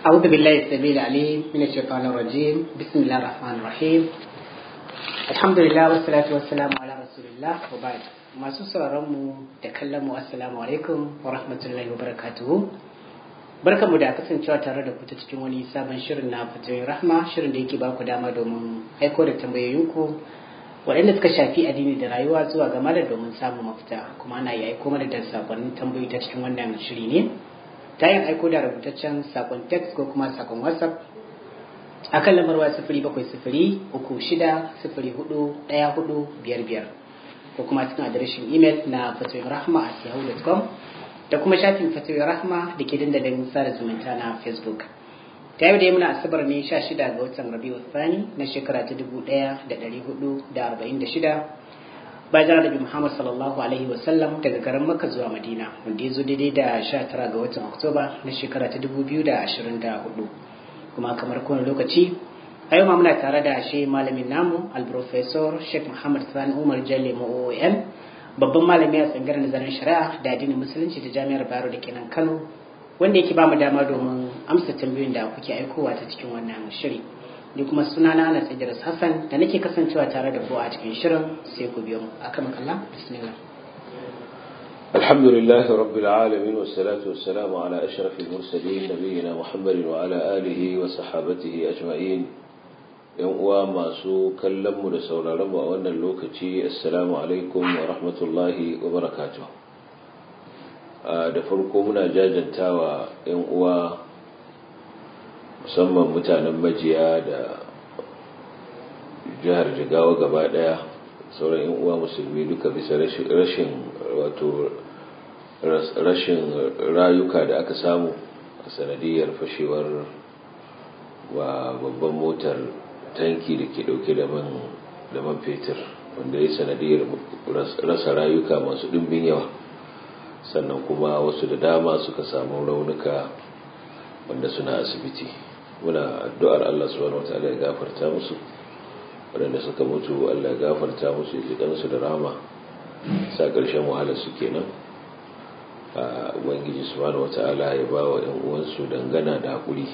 أعوذ بالله السميع العليم من الشيطان الرجيم بسم الله الرحمن الرحيم الحمد لله والصلاة والسلام على رسول الله وبعد masu sauraron mu da kallon mu assalamu alaikum wa rahmatullahi wa barakatuhu barkanmu da kasancewa tare da ku ta cikin wani sabon shirin na fatoyin rahma shirin da yake baku dama domin aiko da tambayoyinku waɗanda suka shafi addini da rayuwa zuwa ga malam domin samun mafita kuma ana yi aiko mana da sakonnin tambayoyi ta cikin wannan shiri ne ta yin aiko da rubutaccen sakon text ko kuma sakon whatsapp a kan lambar waya sifiri bakwai sifiri uku shida sifiri hudu ɗaya hudu biyar biyar ko kuma cikin adireshin imel na fatoyin rahma a yahoo.com da kuma shafin fatoyin rahma da ke dandalin sada zumunta na facebook ta yau da muna asabar ne sha shida ga watan rabiu thani na shekara ta dubu ɗaya da ɗari hudu da arba'in da shida bayan Annabi Muhammad sallallahu alaihi wasallam daga garin Makka zuwa Madina wanda ya zo daidai da 19 ga watan Oktoba na shekara ta 2024 kuma kamar kowane lokaci a yau ma muna tare da shi malamin namu al-professor Sheikh Muhammad Sani Umar Jalle OON babban malami a tsangar nazarin shari'a da addinin musulunci da jami'ar Bayero da kenan Kano wanda yake ba mu dama domin amsa tambayoyin da kuke aikowa ta cikin wannan shiri. ni kuma sunana Anas Idris Hassan da nake kasancewa tare da ku a cikin shirin sai ku biyo mu akan Allah bismillah الحمد لله رب العالمين والصلاة والسلام على أشرف المرسلين نبينا محمد وعلى آله وصحابته أجمعين يوم ما سو كلم لسول رب وأن اللوكتي السلام عليكم ورحمة الله وبركاته da farko muna jajantawa 'yan uwa musamman mutanen majiya da jihar jigawa gaba daya sauran yan uwa musulmi duka bisa rashin wato rashin rayuka da aka samu a sanadiyar fashewar wa babban motar tanki da ke dauke da man fetur wanda ya sanadiyar rasa rayuka masu dimbin yawa sannan kuma wasu da dama suka samu raunuka wanda suna asibiti muna addu'ar Allah subhanahu wataala ya gafarta musu waɗanda suka mutu Allah ya gafarta musu ya ji da rama sa ƙarshen wahalar su kenan a ubangiji subhanahu wataala ya ba wa ‘yan uwansu dangana da haƙuri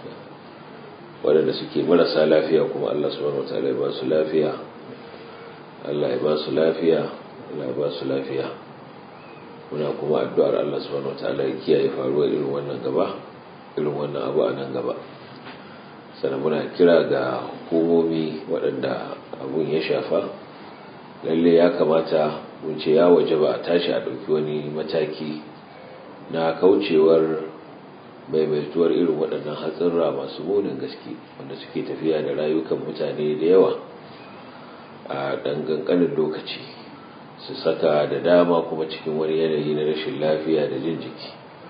waɗanda suke marasa lafiya kuma Allah subhanahu wataala ya ba su lafiya Allah ya ba su lafiya Allah ya ba su lafiya muna kuma addu'ar Allah subhanahu wataala ya kiyaye faruwar irin wannan gaba irin wannan abu a nan gaba sannan muna kira ga hukumomi waɗanda abun ya shafa lalle ya kamata mun ce ya waje ba a tashi a ɗauki wani mataki na kaucewar maimaituwar irin waɗannan hatsarra masu munin gaske wanda suke tafiya da rayukan mutane da yawa a ɗan ƙanƙanin lokaci su saka da dama kuma cikin wani yanayi na rashin lafiya da jin jiki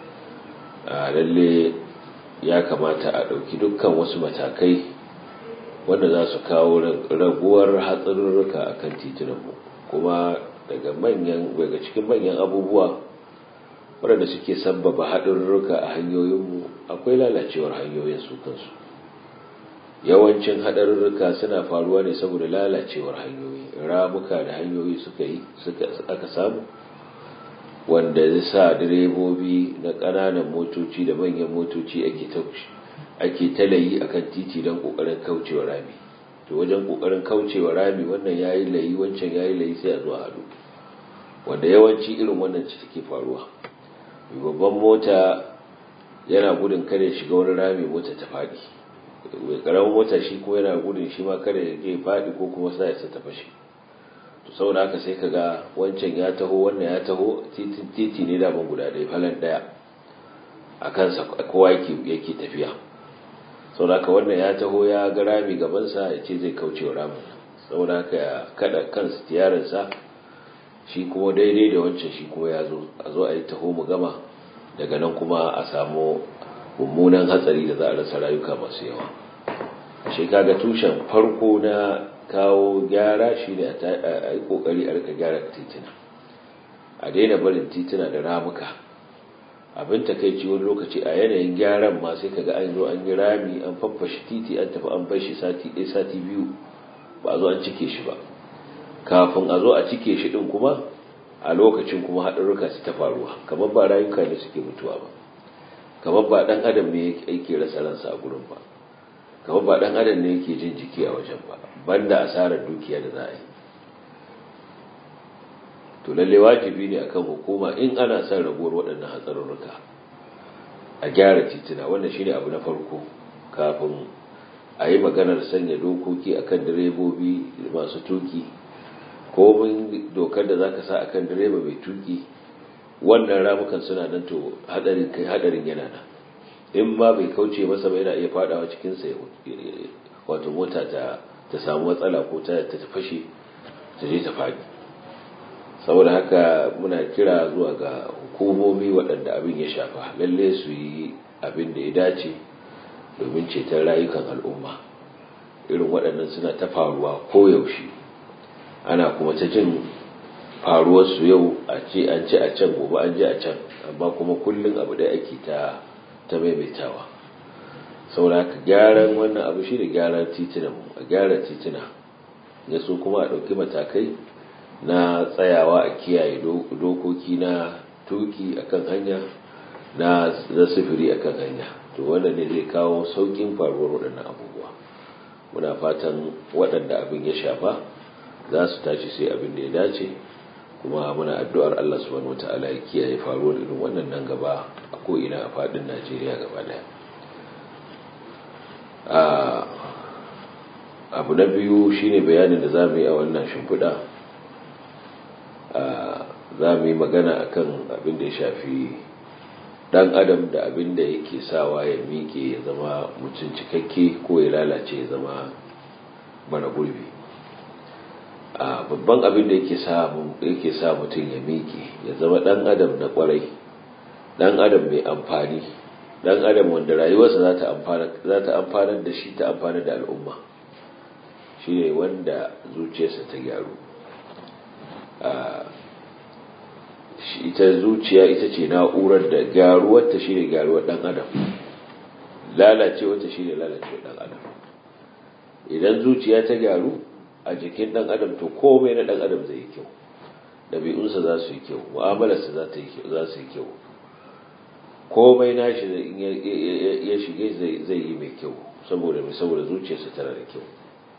a lalle ya kamata a ɗauki dukkan wasu matakai wanda za su kawo raguwar hatsarurruka a kan titunanmu kuma daga manyan daga cikin manyan abubuwa waɗanda suke sabbaba haɗarurruka a hanyoyinmu akwai lalacewar hanyoyin su kansu yawancin haɗarurruka suna faruwa ne saboda lalacewar hanyoyi ramuka da hanyoyi suka yi aka samu wanda ya sa direbobi na ƙananan motoci da manyan motoci ake talayi a kan titi don ƙoƙarin kaucewa rami to wajen ƙoƙarin kaucewa rami wannan ya yi layi wancan ya yi layi sai a zuwa haɗu wanda yawanci irin wannan ci take faruwa babban mota yana gudun kare shiga wani rami mota ta faɗi mai ƙaramin mota shi kuma yana gudun shi ma kare ya ke faɗi ko kuma sa ya ta fashe to saboda haka sai kaga wancan ya taho wannan ya taho titi ne da ban guda ɗaya falan ɗaya a kansa kowa yake tafiya saboda haka wannan ya taho ya ga rami gabansa ya ce zai kauce wa ramin saboda haka ya kada kansa tiyarinsa shi kuma daidai da wancan shi kuma ya zo a zo a yi taho mu gama daga nan kuma a samu mummunan hatsari da za a rasa rayuka masu yawa shi kaga tushen farko na kawo gyara shi ne a yi kokari a rika gyara titina a daina barin titina da ramuka abin takaici wani lokaci a yanayin gyaran ma sai kaga an zo an yi rami an faffashe titi an tafi an bar shi sati ɗaya sati biyu ba a zo an cike shi ba kafin a zo a cike shi din kuma a lokacin kuma haɗarurruka su ta faruwa kamar ba rayuka ne suke mutuwa ba kamar ba dan adam ne yake rasa ransa a gurin ba kamar ba dan adam ne yake jin jiki a wajen ba banda asarar dukiya da za a yi to lalle wajibi ne akan hukuma in ana son raguwar waɗannan hatsarurruka a gyara titina wannan shine abu na farko kafin a yi maganar sanya dokoki akan direbobi masu tuki komin dokar da za ka sa akan direba mai tuki wannan ramukan suna nan to hadarin kai hadarin yana nan in ma bai kauce masa ba yana iya fadawa cikin sa wato mota ta ta samu matsala ko ta ta fashe ta je ta fadi saboda haka muna kira zuwa ga hukumomi waɗanda abin ya shafa lalle su yi abin da ya dace domin ceton rayukan al'umma irin waɗannan suna ta faruwa koyaushe ana kuma ta jin faruwarsu yau a ce an ce a can gobe an je a can amma kuma kullum abu da ake ta ta maimaitawa saboda haka gyaran wannan abu shi da gyaran titina a gyara titina ya so kuma a ɗauki matakai na tsayawa a kiyaye dokoki na tuki akan hanya na sifiri akan hanya to wannan ne zai kawo saukin faruwar waɗannan abubuwa muna fatan waɗanda abin ya shafa za su tashi sai abin da ya dace kuma muna addu'ar Allah subhanahu wata'ala ya kiyaye faruwar irin wannan nan gaba a ko'ina a faɗin Najeriya gaba ɗaya abu na biyu shine bayanin da za mu yi a wannan shimfiɗa za mu yi magana akan abin da ya shafi dan adam da abin da yake sawa ya miƙe ya zama mutum cikakke ko ya lalace ya zama mara gurbi babban abin da yake sa mutum ya miƙe ya zama dan adam na kwarai dan adam mai amfani dan adam wanda rayuwarsa za ta amfanar da shi ta amfanar da al'umma shi ne wanda zuciyarsa ta gyaru ita zuciya ita ce na'urar da gyaruwarta shi ne gyaruwar ɗan adam lalacewarta shi ne lalacewar ɗan adam idan zuciya ta gyaru a jikin ɗan adam to komai na ɗan adam zai yi kyau ɗabi'unsa za su yi kyau mu'amalarsa za su yi kyau komai nashi ya shige zai yi mai kyau saboda mai saboda zuciyarsa tana da kyau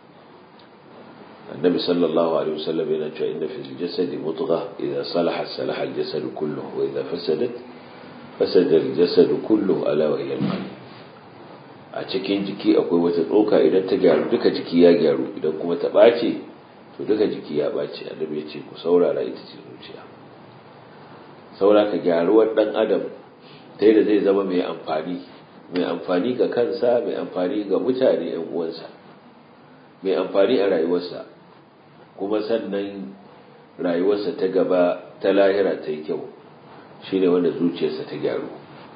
النبي صلى الله عليه وسلم يقول إن في الجسد مضغة إذا صلحت صلح الجسد كله وإذا فسدت فسد الجسد كله ألا وهي القلب a cikin jiki akwai wata tsoka idan ta gyaru duka jiki ya gyaru idan kuma ta ɓace to duka jiki ya ɓace annabi ya ce ku saurara ita ce zuciya saura ka gyaruwar ɗan adam ta da zai zama mai amfani mai amfani ga kansa mai amfani ga mutane yan uwansa mai amfani a rayuwarsa kuma sannan rayuwarsa ta gaba ta lahira ta yi kyau shine wanda zuciyarsa ta gyaru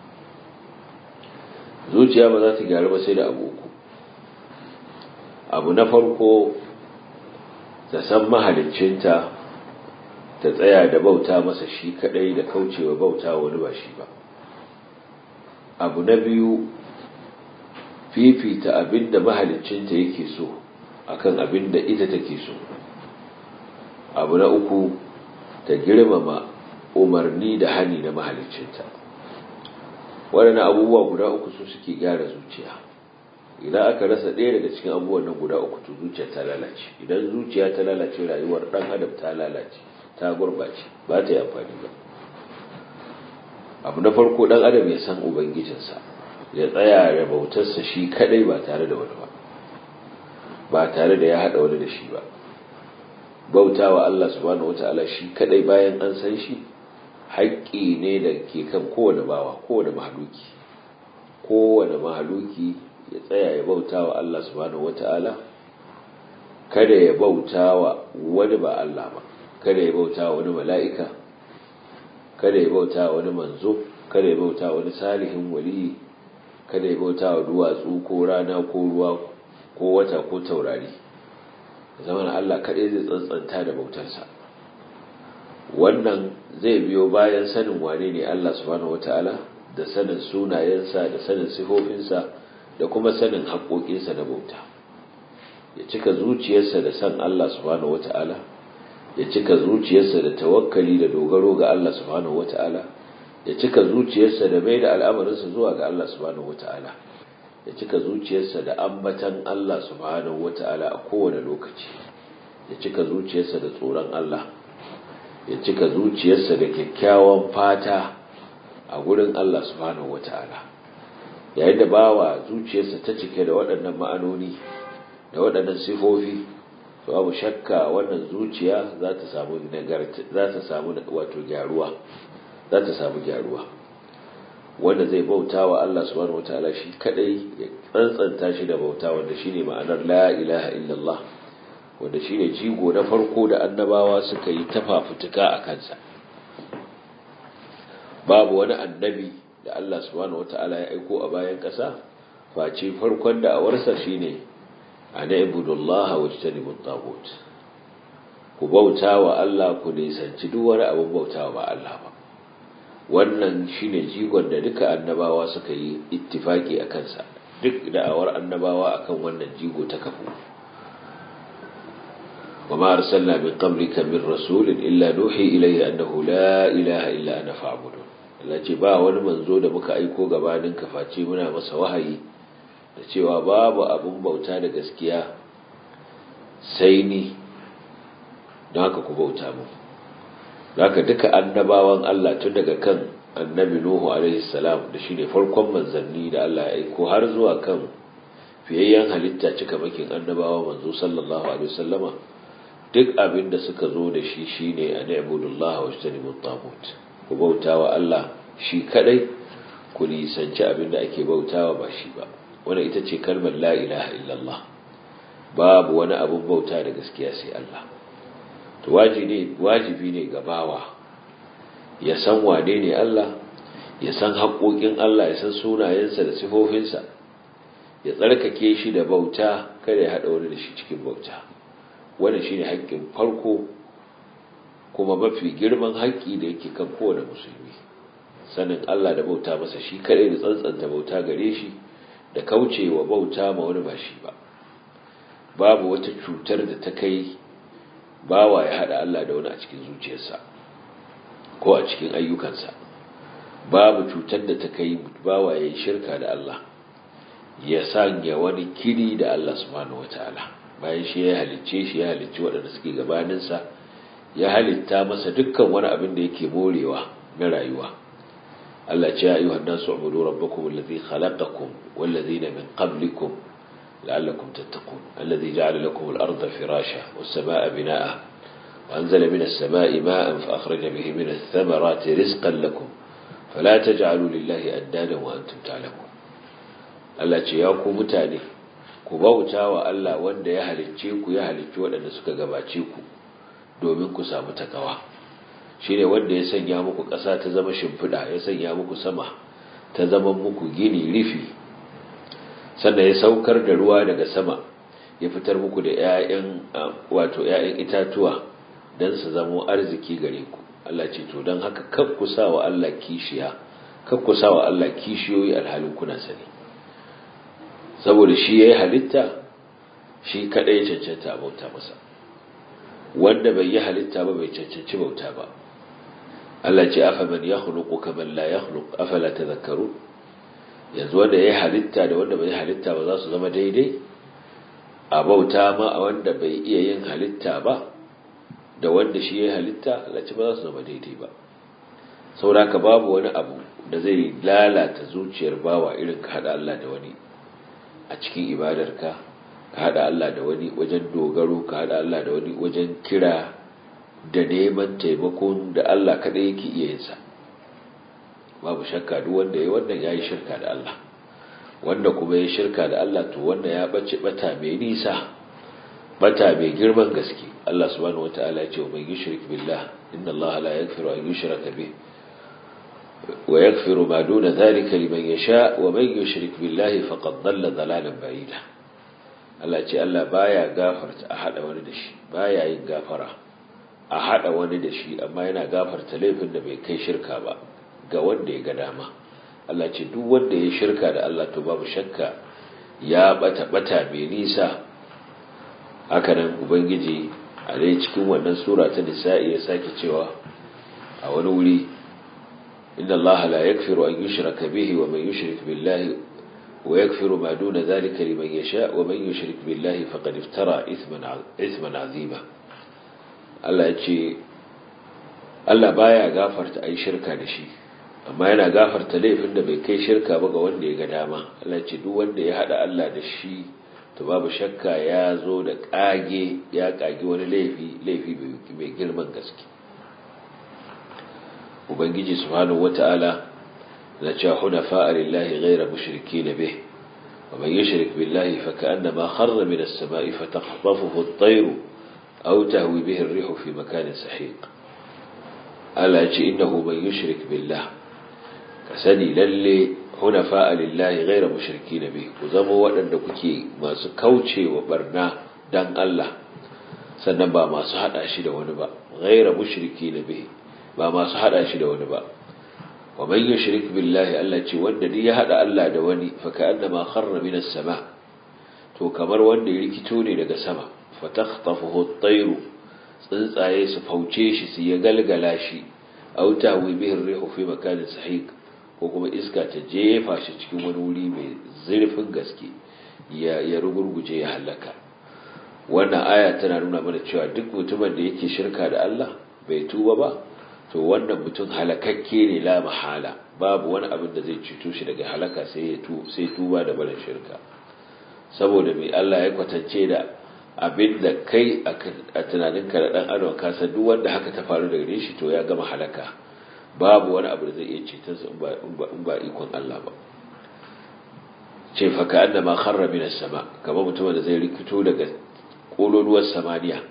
zuciya ba za ta gyaru ba sai da abu uku abu na farko ta san mahaliccinta ta tsaya da bauta masa shi kadai da kaucewa bauta wani ba shi ba abu na biyu fifita abin da mahaliccinta yake so akan abin da ita take so abu na uku ta girmama umarni da hani na mahaliccinta waɗannan abubuwa guda uku su suke gyara zuciya idan aka rasa ɗaya daga cikin abubuwan nan guda uku to zuciya ta lalace idan zuciya ta lalace rayuwar ɗan adam ta lalace ta gurɓace ba ta yi amfani ba abu na farko ɗan adam ya san ubangijinsa ya tsaya da bautarsa shi kadai ba tare da wani ba ba tare da ya haɗa wani da shi ba bautawa Allah subhanahu wata'ala shi kadai bayan an san shi haƙƙi ne da ke kan kowane bawa kowane mahaluki kowane mahaluki ya tsaya ya bautawa Allah subhanahu wata'ala kada ya bautawa wani ba Allah ba kada ya bautawa wani mala'ika kada ya bautawa wani manzo kada ya bautawa wani salihin waliyi kada ya bautawa duwatsu ko rana ko ruwa ko wata ko taurari zaman Allah kaɗai zai tsantsanta da bautarsa wannan zai biyo bayan sanin wane ne Allah subhanahu wata'ala da sanin sunayensa da sanin sifofinsa da kuma sanin haƙoƙinsa na bauta ya cika zuciyarsa da san Allah subhanahu wata'ala ya cika zuciyarsa da tawakkali da dogaro ga Allah subhanahu wata'ala ya cika zuciyarsa da mai da al'amarinsa zuwa ga Allah subhanahu wata'ala ya cika zuciyarsa da ambatan Allah subhanahu wata'ala a kowane lokaci ya cika zuciyarsa da tsoron Allah ya cika zuciyarsa da kyakkyawan fata a gurin Allah subhanahu wata'ala yayin da bawa zuciyarsa ta cike da waɗannan ma'anoni da waɗannan sifofi to abu shakka wannan zuciya za ta samu za ta samu wato gyaruwa za ta samu gyaruwa wanda zai bauta wa Allah subhanahu wataala shi kadai ya tsantsanta shi da bauta wanda shine ma'anar la ilaha illallah wanda shine jigo na farko da annabawa suka yi tafafutuka a kansa babu wani annabi da Allah subhanahu wataala ya aiko a bayan ƙasa face farkon da awarsa shine ana ibudullaha wajtanibut tagut ku bauta wa Allah ku nisanci duk wani abin bauta ba Allah ba wannan shine jigon da duka annabawa suka yi ittifaki a kansa duk da'awar annabawa akan wannan jigo ta kafu وما أرسلنا من قبلك من رسول إلا نوحي إليه أنه لا إله إلا أنا فاعبدون التي با wani manzo da muka aiko gabanin ka face muna masa wahayi da cewa babu abun bauta da gaskiya sai ni don haka ku bauta mu haka duka annabawan Allah tun daga kan annabi Nuhu alaihi salam da shine farkon manzanni da Allah ya aiko har zuwa kan fiyayyen halitta cika makin annabawa manzo sallallahu alaihi wasallama duk abin da suka zo da shi shine a na'budullah wa ijtanibut tagut ku bautawa Allah shi kadai ku nisanci abin da ake bautawa ba shi ba wannan ita ce kalmar la ilaha illallah babu wani abun bauta da gaskiya sai Allah to wajibi ne ga bawa ya san wane ne Allah ya san haƙoƙin Allah ya san sunayensa da sifofinsa ya tsarkake shi da bauta kada ya haɗa wani da shi cikin bauta wanda shi ne haƙƙin farko kuma mafi girman haƙƙi da yake kan kowane musulmi sanin Allah da bauta masa shi kaɗai da tsantsanta bauta gare shi da kaucewa bauta ma wani ba shi ba babu wata cutar da ta kai bawa ya haɗa Allah da wani a cikin zuciyarsa ko a cikin ayyukansa babu cutar da ta kai bawa ya yi shirka da Allah ya sanya wani kiri da Allah subhanahu wataala bayan shi ya halicce shi ya halicci waɗanda suke gabaninsa ya halitta masa dukkan wani abin da yake morewa na rayuwa Allah ce ya ayyuhan nasu ubudu rabbakum allazi khalaqakum wallazina min qablikum لعلكم تتقون الذي جعل لكم الأرض فراشا والسماء بناء وأنزل من السماء ماء فأخرج به من الثمرات رزقا لكم فلا تجعلوا لله أندادا وأنتم تعلمون Allah ce ya ku mutane ku bauta wa Allah wanda ya halicce ku ya halicci waɗanda suka gabace ku domin ku samu takawa shine wanda ya sanya muku ƙasa ta zama shimfiɗa ya sanya muku sama ta zama muku gini rifi sannan ya saukar da ruwa daga sama ya fitar muku da ƴaƴan wato ƴaƴan itatuwa dan su zamo arziki gare ku Allah ce to dan haka kar ku sa wa Allah kishiya kar ku sa wa Allah kishiyoyi alhalin kuna sani saboda shi yayi halitta shi kadai ya cancanta bauta masa wanda bai yi halitta ba bai cancanci bauta ba Allah ce afa man yakhluqu kaman la yakhluq afala tadhakkarun yanzu wanda ya halitta da wanda bai halitta ba za su zama daidai a bauta ma a wanda bai iya yin halitta ba da wanda shi ya halitta lalace ba za su zama daidai ba sauraka babu wani abu da zai lalata zuciyar bawa irin ka haɗa Allah da wani a cikin ibadarka ka haɗa Allah da wani wajen dogaro ka haɗa Allah da wani wajen kira da neman taimakon da Allah kaɗai yake iya yinsa babu shakka duk wanda ya wannan ya yi shirka da Allah wanda kuma ya shirka da Allah to wanda ya bace bata mai nisa bata mai girman gaske Allah subhanahu wataala ya ce man yushrik billah inna Allah la yaghfiru an yushraka bih wa yaghfiru ma duna dhalika liman yasha wa man yushrik billahi faqad dhalla dhalalan ba'ida Allah ce Allah baya gafarta a hada wani da shi baya yin gafara a hada wani da shi amma yana gafarta laifin da bai kai shirka ba ga wanda ya ga dama Allah ce duk wanda ya shirka da Allah to babu shakka ya bata bata mai nisa haka nan ubangiji a dai cikin wannan sura ta nisa'i ya sake cewa a wani wuri inna Allah la yakfiru an yushraka bihi wa man yushrik billahi wa yakfiru ma duna dhalika liman yasha wa man yushrik billahi faqad iftara ithman ithman azima Allah ya ce Allah baya gafarta ai shirka da shi amma yana gafarta laifin da bai kai shirka ba ga wanda ya ga dama Allah ya ce duk wanda ya hada Allah da shi to babu shakka ya zo da kage ya kage wani laifi laifi mai girman gaske ubangiji subhanahu wata'ala na cewa hunafa lillahi ghayra mushrikeen bih wa man yushrik billahi fa ka'annama kharra min as-sama'i fataqtafuhu at-tayr aw tahwi bihi ar-rihu fi makanin sahiq ala ce innahu man yushrik billah ka sani lalle hunafa lillahi ghayra mushrikeen bih ku zama waɗanda kuke masu kaucewa barna dan Allah sannan ba masu hada shi da wani ba ghayra mushrikeen bih ba masu hada shi da wani ba wa man yushrik billahi Allah ce wanda duk ya hada Allah da wani fa ka'annama kharra minas sama to kamar wanda ya rikito ne daga sama fa takhtafuhu at-tayr tsuntsaye su fauce shi su ya galgala shi aw tahwi bihi ar-rihu fi makanin sahiq ko kuma iska ta jefa shi cikin wani wuri mai zurfin gaske ya ya rugurguje ya halaka wannan aya tana nuna mana cewa duk mutumin da yake shirka da Allah bai tuba ba to wannan mutum halakakke ne la mahala babu wani abin da zai cuto shi daga halaka sai ya tu sai tuba da barin shirka saboda mai Allah ya kwatance da abin da kai a tunaninka da dan adam ka san duk wanda haka ta faru daga shi to ya gama halaka babu wani abu da zai iya ceton sa in ba ikon Allah ba ce fa ka annama kharra min as-sama kamar mutumin da zai rikito daga kololuwar samaniya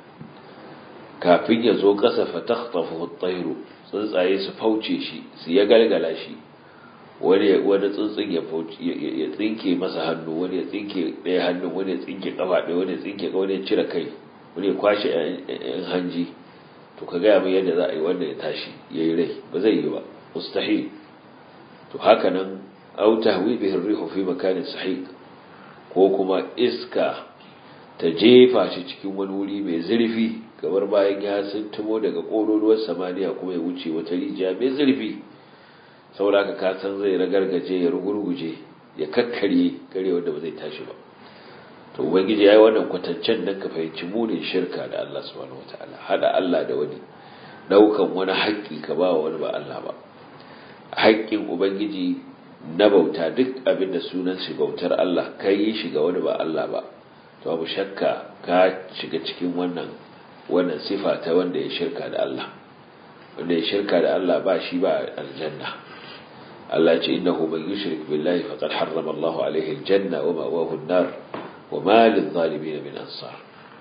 kafin ya zo ƙasa fatakhtafu at-tayru tsuntsaye su fauce shi su ya galgala shi wani wani tsuntsun ya fauce ya tsinke masa hannu wani ya tsinke ɗaya hannun wani ya tsinke kafa ɗaya wani ya tsinke wani ya cire kai wani ya kwashe ɗan hanji to ka gaya min yadda za a yi wanda ya tashi ya yi rai ba zai yi ba mustahil to haka nan au tahwi bihi rihu fi makanin sahiq ko kuma iska ta jefa shi cikin wani wuri mai zurfi kamar bayan ya tumo daga ƙololuwar samaniya kuma ya wuce wata rijiya mai zurfi saboda ka san zai ragargaje ya rugurguje ya kakkarye kare wanda ba zai tashi ba to ubangiji yayi wannan kwatancen dan ka fahimci munin shirka da Allah subhanahu wataala hada Allah da wani daukan wani haƙƙi ka ba wani ba Allah ba haƙƙin ubangiji na bauta duk abin da sunan shi bautar Allah kai yi shi ga wani ba Allah ba to abu shakka ka shiga cikin wannan wannan sifa ta wanda ya shirka da Allah wanda ya shirka da Allah ba shi ba aljanna Allah ce innahu man yushrik billahi faqad harrama Allah alayhi aljanna wa ma'wahu an-nar wa ma lil-zalimin min ansar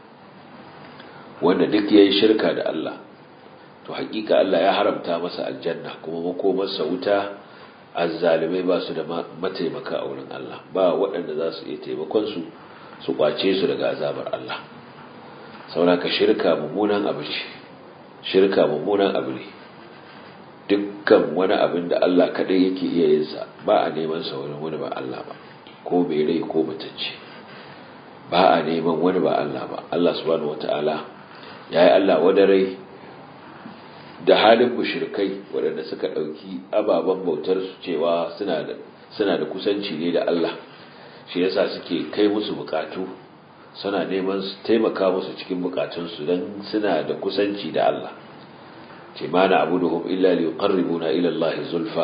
wanda duk yayi shirka da Allah to hakika Allah ya haramta masa aljanna kuma makomarsa wuta azzalimai ba su da mataimaka a wurin Allah ba waɗanda za su iya taimakon su su kwace su daga azabar Allah sauraka shirka mummunan abu ce shirka mummunan abu ne dukkan wani abin da Allah kadai yake iya yin sa ba a neman sa wani wani ba Allah ba ko mai rai ko mutacce ba a neman wani ba Allah ba Allah subhanahu wataala yayi Allah wadarai da halin mushrikai waɗanda suka ɗauki ababen bautar su cewa suna da suna da kusanci ne da Allah shi yasa suke kai musu bukatu suna neman su taimaka musu cikin bukatunsu don suna da kusanci da Allah ce ma na abuduhum illa li yuqarribuna ila Allah zulfa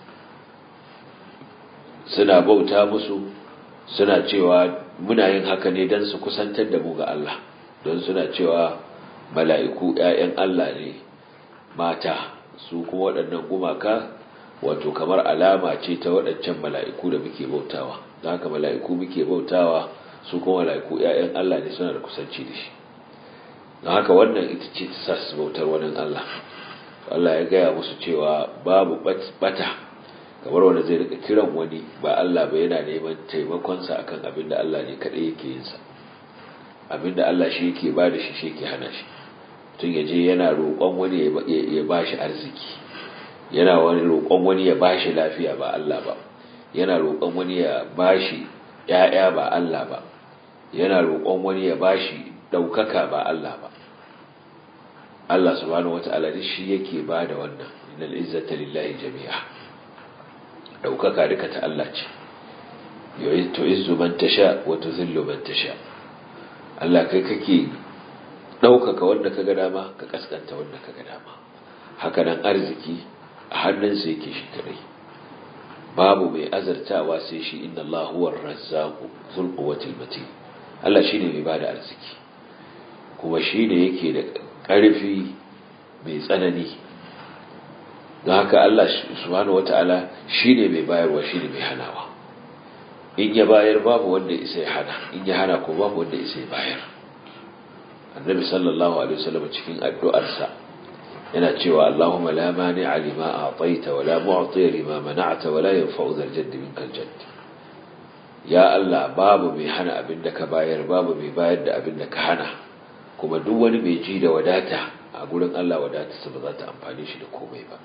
suna bauta musu suna cewa muna yin haka ne don su kusantar da mu ga Allah don suna cewa mala'iku ‘ya'yan Allah ne mata su kuma waɗannan gumaka wato kamar alama ce ta waɗancan mala'iku da muke bautawa don haka mala'iku muke bautawa su kuma mala'iku ‘ya'yan Allah ne suna da kusanci da shi don haka wannan ita ce ta sa su bautar wani Allah Allah ya gaya musu cewa babu bata kamar wanda zai rika kiran wani ba Allah ba yana neman taimakonsa akan abin da Allah ne kaɗai yake yinsa abin da Allah shi yake ba da shi shi yake hana shi tun ya je yana roƙon wani ya ba shi arziki yana wani roƙon wani ya ba shi lafiya ba Allah ba yana roƙon wani ya ba shi ‘ya'ya ba Allah ba yana roƙon wani ya ba shi ɗaukaka ba Allah ba Allah subhanahu wata'ala shi yake ba da wannan innal izzata lillahi jami'a daukaka duka ta Allah ce yu'izzu izzu man tasha wa tuzillu man tasha Allah kai kake daukaka wanda kaga dama ka kaskanta wanda kaga dama haka nan arziki a hannunsa yake shi kadai babu mai azartawa sai shi inna Allah huwa ar-razzaqu dhul quwwati matin Allah shine mai bada arziki kuma shine yake da ƙarfi mai tsanani don haka Allah subhanahu wata'ala shine mai bayarwa shine mai hanawa in ya bayar babu wanda isa ya hana in ya hana ko babu wanda isa ya bayar annabi sallallahu alaihi wasallam cikin addu'arsa yana cewa Allahumma la mani'a lima a'taita wa la mu'ti lima mana'ta wa la yanfa'u dhal jadd minkal jadd ya Allah babu mai hana abin da ka bayar babu mai bayar da abin da ka hana kuma duk wani mai ji da wadata a gurin Allah wadatarsa ba za ta amfani shi da komai ba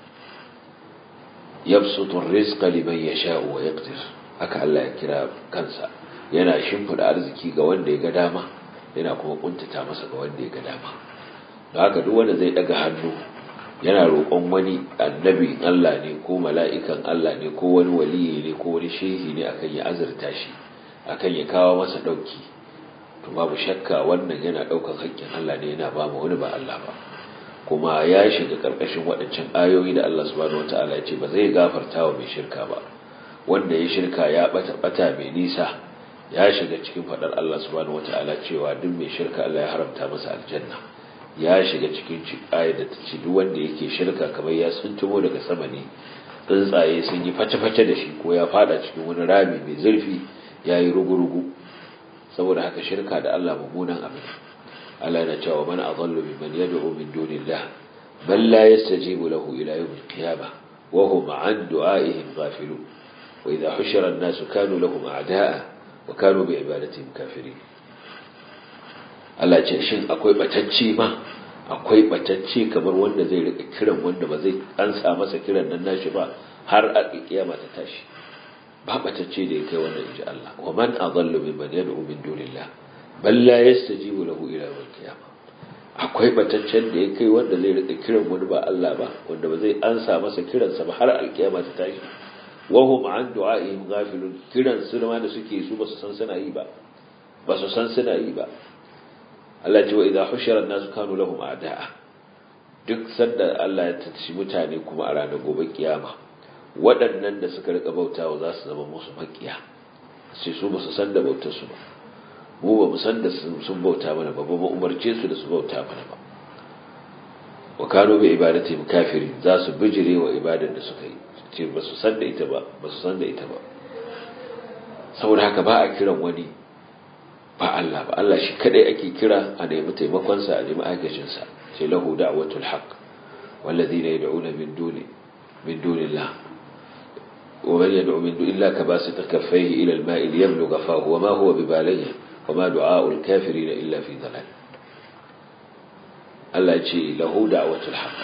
yabsutu rizqa liman yasha'u wa yaqdir haka Allah ya kira kansa yana shimfida arziki ga wanda ya ga dama yana kuma kuntata masa ga wanda ya ga dama don haka duk wanda zai daga hannu yana roƙon wani annabi Allah ne ko mala'ikan Allah ne ko wani waliyi ne ko wani shehi ne akan ya azurta shi akan ya kawo masa dauki to babu shakka wannan yana daukan haƙƙin Allah ne yana ba mu wani ba Allah ba kuma ya shiga karkashin waɗancan ayoyi da Allah subhanahu wataala ya ce ba zai gafarta wa mai shirka ba wanda ya shirka ya bata bata mai nisa ya shiga cikin fadar Allah subhanahu wataala cewa duk mai shirka Allah ya haramta masa aljanna ya shiga cikin ayar da ta ce duk wanda yake shirka kamar ya suntumo daga sama ne tsuntsaye sun yi face-face da shi ko ya fada cikin wani rami mai zurfi ya yi rugu-rugu saboda haka shirka da Allah mummunan abu Allah yana cewa man adallu mimman yad'u min dunillah bal la yastajibu lahu ila yawm al-qiyamah wa hum 'an du'a'ihim ghafilun wa idha hushira an-nasu kanu lahum a'da'a wa kanu bi ibadatihim kafirin Allah ce shin akwai batacce ma akwai batacce kamar wanda zai rika kiran wanda ba zai ansa masa kiran nan nashi ba har a kiyama ta tashi ba batacce da ya kai wannan inji Allah wa man adallu mimman yad'u min dunillah bal la yastajibu lahu ila yawm qiyamah akwai bataccen da ya kai wanda zai rika kiran wani ba Allah ba wanda ba zai ansa masa kiransa ba har alkiyama ta tashi wa hum an du'a'ihim ghafilun kiran su ma da suke su ba su san suna yi ba ba su san suna yi ba Allah ce wa idza hushira an-nasu kanu lahum a'da'a duk sanda Allah ya tashi mutane kuma a ranar gobe kiyama waɗannan da suka rika bautawa za su zama musu makiya sai su ba su san da bautar su ba mu ba mu san da sun bauta mana ba ba mu umarce su da su bauta mana ba wa kanu bi ibadatihim kafirin za su bijire wa ibadar da suka yi ce ba su san da ita ba ba su san da ita ba saboda haka ba a kiran wani ba Allah ba Allah shi kadai ake kira a nemi taimakonsa a nemi agajinsa sai lahu da'watul haqq walladhina yad'una min duni min dunillah wa man yad'u min duni illa kabasita kaffayhi ila al-ma'i liyablugha fahu wa ma huwa bibaligh wa ma du'a'ul kafirin illa fi dhalal Allah ce lahu da'watul haqq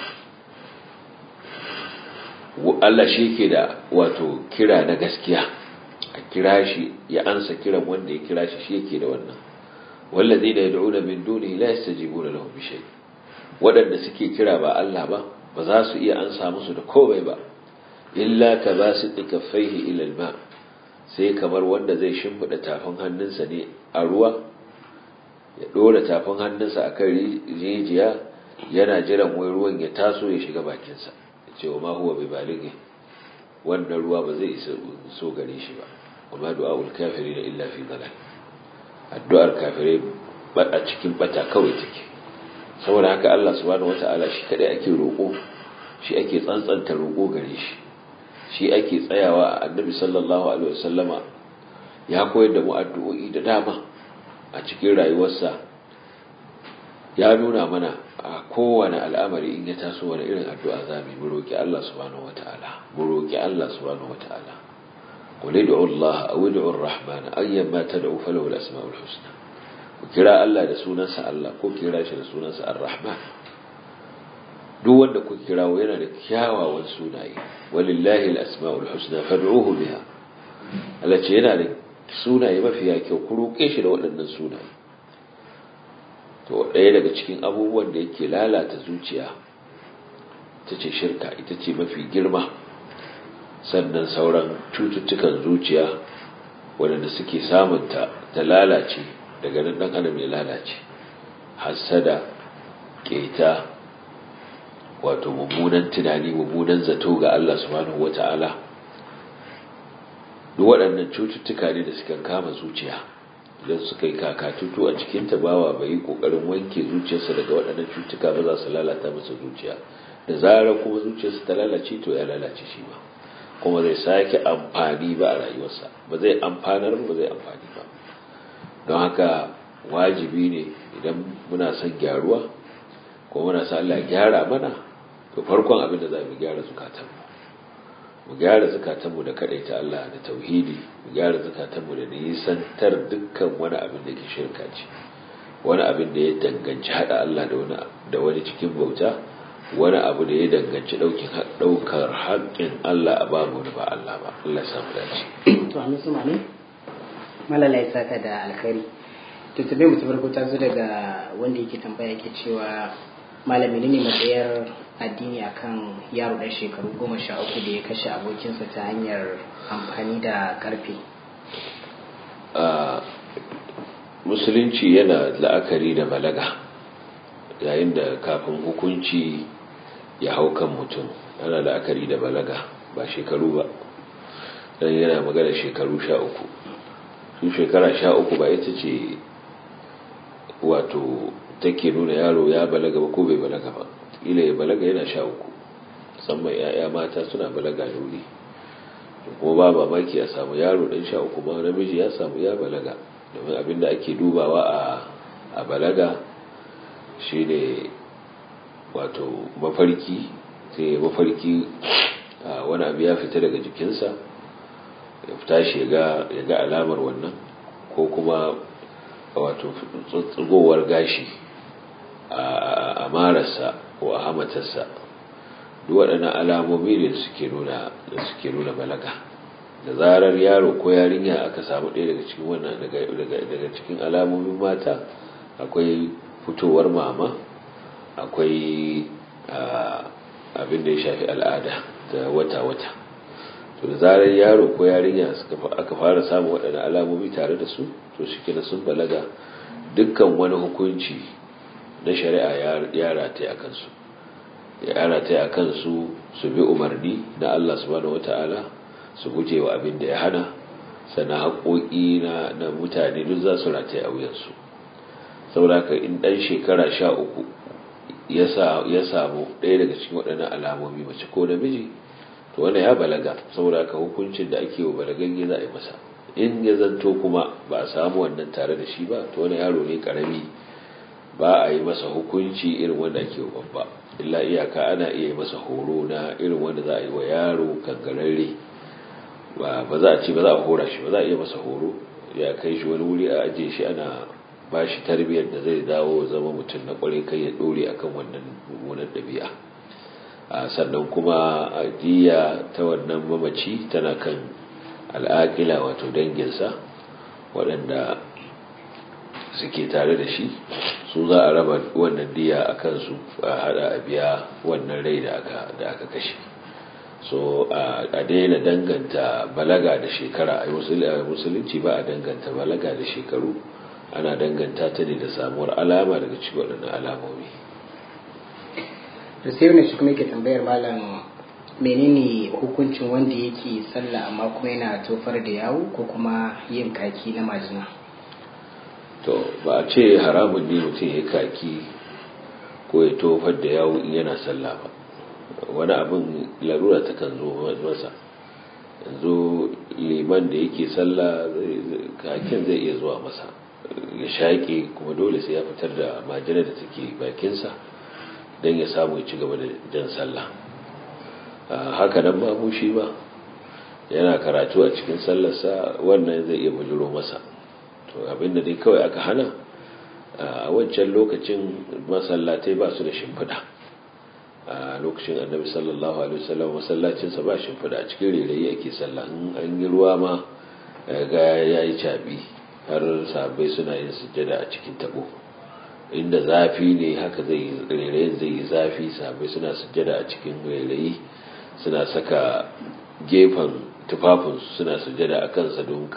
Allah shi ke da wato kira na gaskiya a kira shi ya ansa kiran wanda ya kira shi shi yake da wannan wallazi da yad'una min dunihi la yastajibuna lahu bi shay wadanda suke kira ba Allah ba ba za su iya ansa musu da komai ba illa ka basiti kaffaihi ila alma sai kamar wanda zai shimfida tafin hannunsa ne a ruwa ya dora tafin hannunsa akan rijiya yana jiran wai ruwan ya taso ya shiga bakinsa ya ce wa ma huwa bi balighi wannan ruwa ba zai isa so gare shi ba kuma du'a'ul kafiri da illa fi dalal addu'ar kafirai a cikin bata kawai take saboda haka Allah subhanahu wata'ala shi kadai ake roƙo shi ake tsantsanta roƙo gare shi shi ake tsayawa a annabi sallallahu alaihi wasallama ya koyar da mu addu'o'i da dama a cikin rayuwarsa ya nuna mana a kowane al'amari in ya taso wani irin addu'a za mu roƙi Allah subhanahu wata'ala mu roƙi Allah subhanahu wata'ala qul ud'u Allah aw ud'u ar-rahman ayyama tad'u falahu al-asma'ul husna ku kira Allah da sunansa Allah ko kira shi da sunansa ar-rahman duk wanda ku kirawo yana da kyawawan sunaye walillahi al-asma'ul husna fad'uhu biha Allah ce yana da sunaye mafiya kyau ku roƙe shi da waɗannan sunaye to ɗaya daga cikin abubuwan da yake lalata zuciya ita ce shirka ita ce mafi girma sannan sauran cututtukan zuciya waɗanda suke samunta ta lalace daga nan ɗan adam ya lalace hassada keta wato mummunan tunani mummunan zato ga Allah subhanahu wata'ala duk waɗannan cututtuka ne da suka kama zuciya idan suka yi kakatutu a cikin tabawa bai yi ƙoƙarin wanke zuciyarsa daga waɗannan cututtuka ba za su lalata masa zuciya da zarar kuma zuciyarsa ta lalace to ya lalace shi ba kuma zai sake amfani ba a rayuwarsa ba zai amfanar ba zai amfani ba don haka wajibi ne idan muna son gyaruwa ko muna son Allah gyara mana to farkon abin da za mu gyara zukatanmu mu gyara zukatanmu da kadaita Allah da tauhidi mu gyara zukatanmu da nisantar dukkan wani abin da ke shirka ce wani abin da ya danganci hada Allah da wani da wani cikin bauta wani abu da ya danganci daukar haƙƙin Allah a babu wani ba Allah ba Allah ya samu dace to amin su mane malala ya saka da alkhairi to tabe mu tabarko ta zo daga wanda yake tambaya yake cewa malami ne matsayar addini akan yaro ɗan shekaru goma sha uku da ya kashe abokinsa ta hanyar amfani da karfe musulunci yana la'akari da balaga yayin da kafin hukunci ya hau kan mutum ana la'akari da balaga ba shekaru ba don yana magana shekaru sha uku su shekara sha uku ba ita ce wato take nuna yaro ya balaga ba ko bai balaga ba ila ya balaga yana sha uku musamman ya'ya mata suna balaga da wuri kuma ba mamaki ya samu yaro ɗan sha uku ma namiji ya samu ya balaga domin abinda ake dubawa a balaga shine wato mafarki sai mafarki wani abu ya fita daga jikinsa ya fita shi ya ga alamar wannan ko kuma wato tsugowar gashi a mararsa ko a hamatarsa duk waɗannan alamomi ne suke nuna suke nuna balaga da zarar yaro ko yarinya aka samu ɗaya daga cikin wannan daga cikin alamomin mata akwai fitowar mama akwai abin da ya shafi al'ada da wata-wata to da zarar yaro ko yarinya aka fara samun waɗannan alamomi tare da su to shi kina sun balaga dukkan wani hukunci na shari'a ya rataye a kansu ya rataye a kansu su bi umarni na Allah subhanahu wata'ala su guje wa abin da ya hana sana haƙoƙi na mutane duk za su rataye a wuyansu sauraka in ɗan shekara sha uku ya samu ɗaya daga cikin waɗannan alamomi mace ko namiji to wanda ya balaga sauraka hukuncin da ake wa balagagge za a yi masa in ya zanto kuma ba a samu wannan tare da shi ba to wani yaro ne karami ba a yi masa hukunci irin wanda ake wa babba illa iyaka ana iya yi masa horo na irin wanda za a yi wa yaro kangararre ba za a ce ba za a hora shi ba za a iya masa horo ya kai shi wani wuri a ajiye shi ana ba shi tarbiyyar da zai dawo zama mutum na kwarai kai ya dore akan wannan mummunan ɗabi'a sannan kuma ajiya ta wannan mamaci tana kan al'aƙila wato danginsa waɗanda suke tare da shi su za a raba wannan diya a kansu a hada a biya wannan rai da aka kashe so a daina danganta balaga da shekara a musulunci ba a danganta balaga da shekaru ana danganta ta ne da samuwar alama daga cikin waɗannan alamomi da sai wani shi kuma yake tambayar malam menene hukuncin wanda yake sallah amma kuma yana tofar da yawo ko kuma yin kaki na majina to ba a ce haramun ne mutum ya kaki ko ya tofar da yawo in yana sallah ba wani abin larura ta kan zo masa yanzu liman da yake sallah kakin zai iya zuwa masa ya shaƙe kuma dole sai ya fitar da majina da take bakinsa don ya samu ya ci gaba da jan sallah haka nan ma shi ba yana karatu a cikin sallarsa wannan zai iya bujiro masa to abinda dai kawai aka hana a wancan lokacin masallatai ba su da shimfiɗa a lokacin annabi sallallahu alaihi wasallam masallacinsa ba shimfiɗa a cikin rairayi ake sallah in an yi ruwa ma ga ya yi caɓi har sahabbai suna yin sujjada a cikin tabo inda zafi ne haka zai rairayin zai yi zafi sabai suna sujjada a cikin rairayi suna saka gefen tufafinsu suna sujjada a kansa don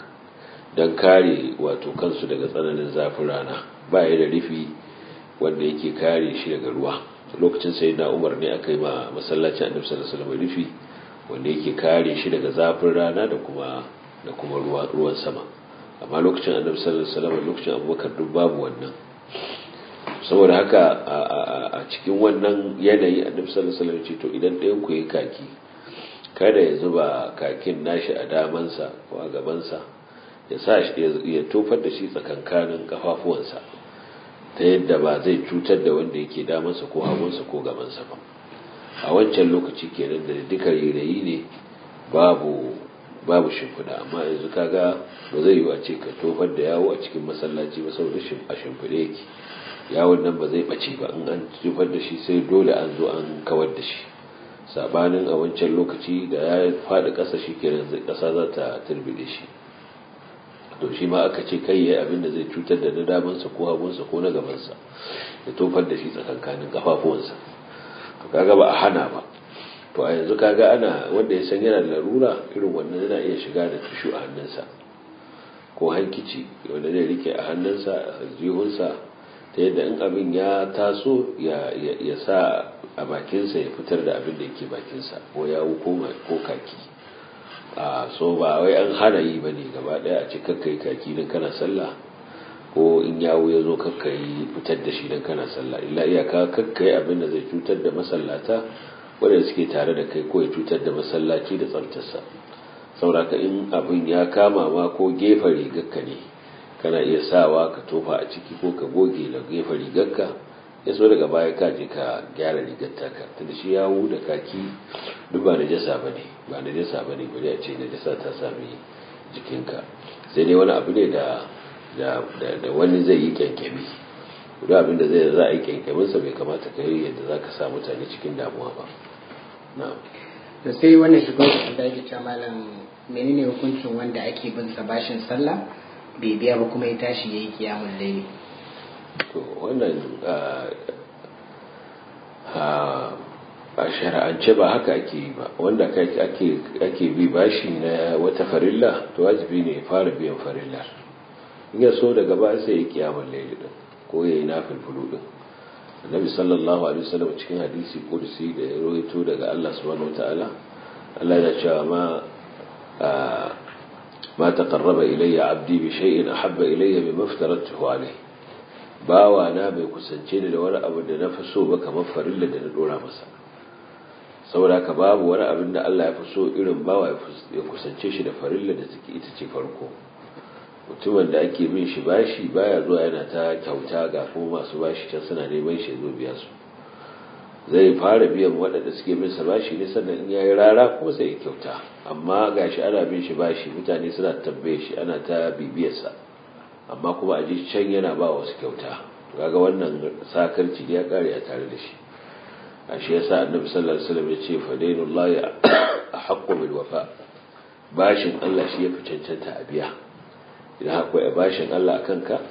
kare wato kansu daga tsananin zafin rana ba ya da rufi wanda yake kare shi daga ruwa lokacin sai na umar ne aka yi ma masallacin annabi sallallahu alaihi wasallam rufi wanda yake kare shi daga zafin rana da kuma da kuma ruwan sama amma lokacin annabi sallallahu alaihi wasallam lokacin abubakar duk babu wannan saboda haka a cikin wannan yanayi annabi sallallahu alaihi wasallam ce to idan ɗayan ku yi kaki kada ya zuba kakin nashi a damansa ko a gabansa ya sa shi ya tofar da shi tsakankanin kafafuwansa ta yadda ba zai cutar da wanda yake damansa ko hagunsa ko gabansa ba a wancan lokaci kenan da duka rairayi ne babu babu shimfiɗa amma yanzu kaga ba zai yi a ce ka tofar da yawo a cikin masallaci ba saboda a shimfiɗe yake yawon nan ba zai ɓace ba in an tofar da shi sai dole an zo an kawar da shi sabanin a wancan lokaci da ya faɗi ƙasa shi kenan ƙasa za ta turbide shi to shi ma aka ce kai yayi abin da zai cutar da na damansa ko hagunsa ko na gabansa ya tofar da shi tsakankanin kafafuwansa to kaga ba a hana ba to a yanzu kaga ana wanda ya san yana da larura irin wannan yana iya shiga da tushu a hannunsa ko hankici wanda zai rike a hannunsa a jihunsa ta yadda in abin ya taso ya sa a bakinsa ya fitar da abin da yake bakinsa ko yawu ko kaki a so ba wai an hana yi ba ne gaba daya a ce kakkai kaki don kana sallah ko in yawo ya zo kakkai fitar da shi don kana sallah illa iyaka kakkai abin da zai cutar da masallata wadanda suke tare da kai ko ya cutar da masallaci da tsaftarsa sauraka in abin ya kama ma ko gefen rigarka ne kana iya sawa ka tofa a ciki ko ka goge da gefen rigarka ya so daga baya ka je ka gyara rigar taka tunda shi yawo da kaki duk ba na jasa ba ne ba na jasa ba ne bari a ce na jasa ta sami jikinka sai dai wani abu ne da da wani zai yi kyankyami duk abin da zai za a yi kyankyaminsa bai kamata ka yi yadda za ka sa mutane cikin damuwa ba na'am da sai wannan shugaban da yake cewa malam menene hukuncin wanda ake bin sa bashin sallah bai biya ba kuma ya tashi yayi kiyamul layli to wannan a shari'ance ba haka ake yi ba wanda ake bi bashi na wata farilla to wajibi ne fara biyan farilla in ya so daga ba sai ya kiyamar laili din ko ya yi nafil fulu din annabi sallallahu alaihi wasallam cikin hadisi kursi da ya rawaito daga Allah subhanahu wataala Allah ya cewa ma ma taqarraba ilayya abdi bi shay'in ahabba ilayya mimma aftaratuhu alayhi bawa na bai kusance ni da wani abu da na fi so ba kamar farilla da na dora masa saboda haka babu wani abin da Allah ya fi so irin bawa ya kusance shi da farilla da take ita ce farko mutumin da ake bin shi bashi baya zuwa yana ta kyauta ga kuma masu bashi can suna neman shi zo biya su zai fara biyan waɗanda suke bin sa bashi ne sannan in yayi rara kuma sai ya kyauta amma gashi ana bin shi bashi mutane suna tambaye shi ana ta bibiyarsa amma kuma a ji can yana ba wasu kyauta kaga wannan sakarci ya kare a tare da shi a shi yasa annabi sallallahu alaihi wasallam ya ce fadainullahi ahqqu bil wafa bashin Allah shi ya fi cancanta a biya idan akwai bashin Allah akan ka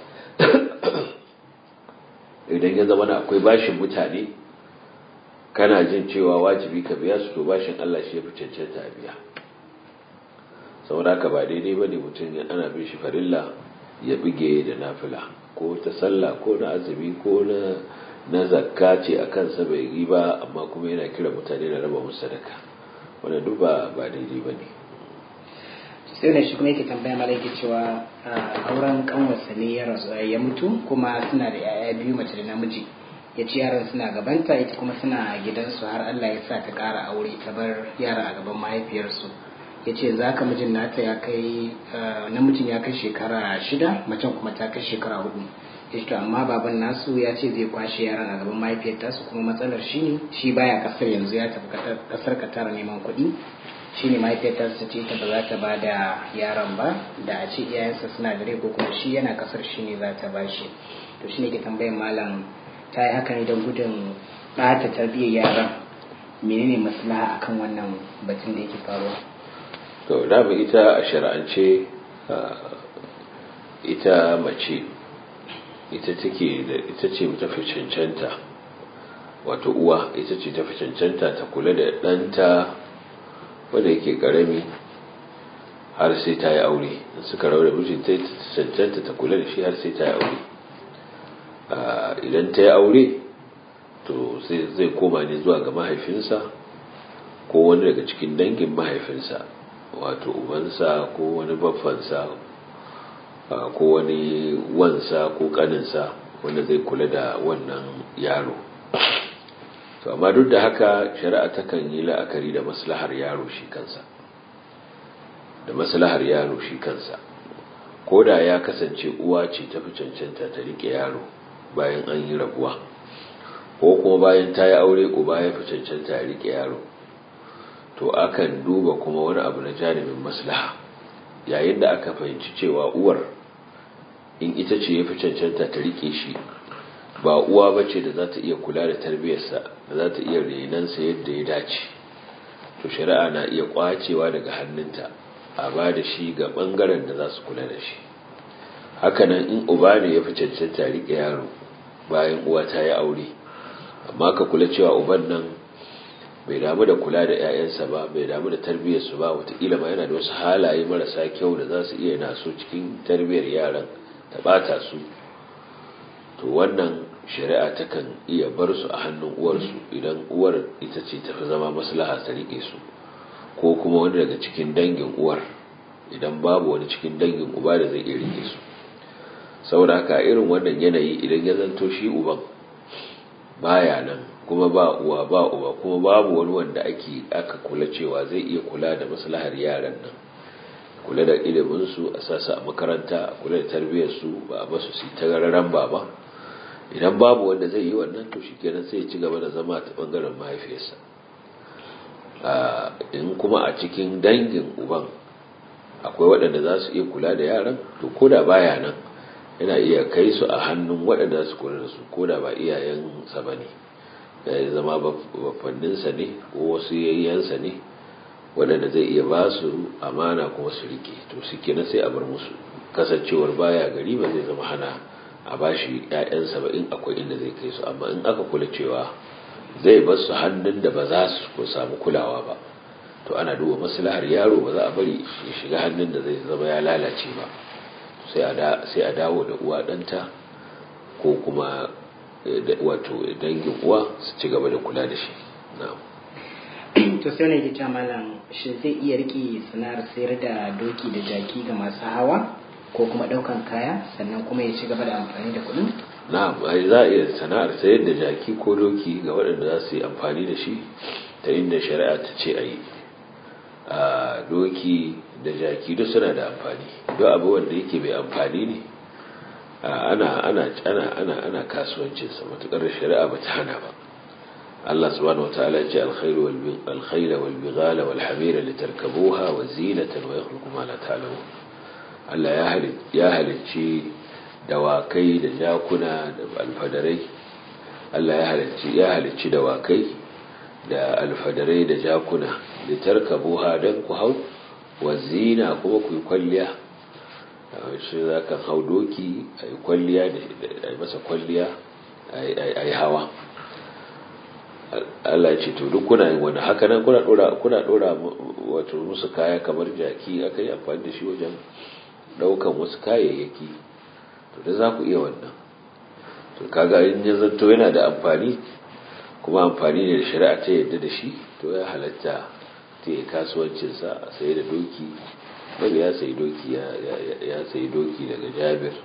idan ya zama akwai bashin mutane kana jin cewa wajibi ka biya su to bashin Allah shi ya fi cancanta a biya saboda ka ba daidai bane mutum ana bin shi farilla ya bige da nafila ko ta sallah ko na azumi ko na na zakka ce a kansa bai yi ba amma kuma yana kira mutane da raba musu sadaka wanda duk ba ba daidai ba ne sai da shi kuma yake tambaya mala yake cewa auren kanwarsa ne ya rasu ya mutu kuma suna da yaya biyu mace da namiji ya ci yaran suna gabanta ita kuma suna gidansu har Allah ya sa ta ƙara aure ta bar yaran a gaban mahaifiyarsu ya ce za ka mijin nata ya kai namijin ya kai shekara shida macen kuma ta kai shekara hudu ya ce to amma baban nasu ya ce zai kwashe yaran a gaban mahaifiyar tasu kuma matsalar shi ne shi baya kasar yanzu ya tafi kasar katara neman kuɗi shi ne mahaifiyar tasu ta ce ita ba za ta ba da yaran ba da a ce iyayensa suna da rai ko kuma shi yana kasar shi ne za ta ba shi to shi ne ke tambayar malam ta yi haka ne don gudun ɓata tarbiyyar yaran menene maslaha akan wannan batun da yake faruwa to dama ita a shari'ance ita mace ita take da ita ce tafi cancanta wato uwa ita ce tafi cancanta ta kula da ɗanta wanda yake ƙarami har sai ta yi aure suka raura mijin ta cancanta ta kula da shi har sai ta yi aure idan ta yi aure to zai koma ne zuwa ga mahaifinsa ko wani daga cikin dangin mahaifinsa wato ubansa ko wani baffansa ko wani wansa ko kaninsa wanda zai kula da wannan yaro to amma duk da haka shari'a takan yi la'akari da maslahar yaro shi kansa da maslahar yaro shi kansa ko da ya kasance uwa ce tafi cancanta ta rike yaro bayan an yi rabuwa ko kuma bayan ta yi aure uba ya fi cancanta ya rike yaro to akan duba kuma wani abu na janibin maslaha yayin da aka fahimci cewa uwar in ita ce ya fi cancanta ta rike shi ba uwa ba ce da za ta iya kula da tarbiyyarsa da za ta iya renansa yadda ya dace to shari'a na iya kwacewa daga hannunta a ba da shi ga bangaren da za su kula da shi hakanan in uba ne ya fi cancanta rike yaro bayan uwa ta yi aure amma ka kula cewa uban nan bai damu da kula da 'ya'yansa ba bai damu da tarbiyyarsu ba wataƙila ma yana da wasu halaye marasa kyau da za su iya naso cikin tarbiyyar yaran ta ɓata su to wannan shari'a takan iya bar su a hannun uwarsu idan uwar ita ce tafi zama maslaha ta rike su ko kuma wani daga cikin dangin uwar idan babu wani cikin dangin uba da zai iya rike su saboda haka irin wannan yanayi idan ya zanto shi uban baya nan kuma ba uwa ba uba kuma babu wani wanda ake aka kula cewa zai iya kula da maslahar yaran nan kula da ilimin su a sasa a makaranta kula da tarbiyyar su ba a basu su ta gararan baba idan babu wanda zai yi wannan to shikenan sai ya ci gaba da zama ta bangaren mahaifiyarsa in kuma a cikin dangin uban akwai waɗanda za su iya kula da yaran to ko da baya nan yana iya kai su a hannun waɗanda su kula da su ko da ba iyayensa ba ne ya zama bafanninsa ne ko wasu yayyansa ne waɗanda zai iya ba su amana kuma su rike to su kenan sai a bar musu kasancewar baya gari ba zai zama hana a ba shi ‘ya'yansa ba in akwai inda zai kai su amma in aka kula cewa zai bar su hannun da ba za su samu kulawa ba to ana duba maslahar yaro ba za a bari ya shiga hannun da zai zama ya lalace ba sai a dawo da uwa ɗanta ko kuma wato dangin uwa su ci gaba da kula da shi to sai ne ke malam shi zai iya rike sana'ar sayar da doki da jaki ga masu hawa ko kuma ɗaukan kaya sannan kuma ya ci gaba da amfani da kuɗin na'am ai za a iya sana'ar sayar da jaki ko doki ga waɗanda za su yi amfani da shi ta inda shari'a ta ce a yi a doki da jaki duk suna da amfani duk abu wanda yake mai amfani ne ana ana ana ana ana kasuwancin sa matukar shari'a bata hana ba Allah subhanahu wataala ya ce alkhairu wal alkhayla wal bighala wal hamira litarkabuha wa zinatan wa yakhluqu ma la ta'lamun Allah ya halicci ya halicci dawakai da jakuna da alfadarai Allah ya halicci ya halicci dawakai da alfadarai da jakuna litarkabuha dan ku hau wa zina kuma ku yi kwalliya shi za ka hau doki a yi kwalliya da yi masa kwalliya a yi hawa Allah ya ce to duk kuna yin wani haka nan kuna dora kuna dora wato musu kaya kamar jaki aka yi amfani da shi wajen daukan wasu kayayyaki to da za ku iya wannan to kaga in ya zanto yana da amfani kuma amfani ne da shari'a ta yadda da shi to ya halatta ta yi kasuwancinsa a sai da doki bari ya sayi doki ya sayi doki daga jabir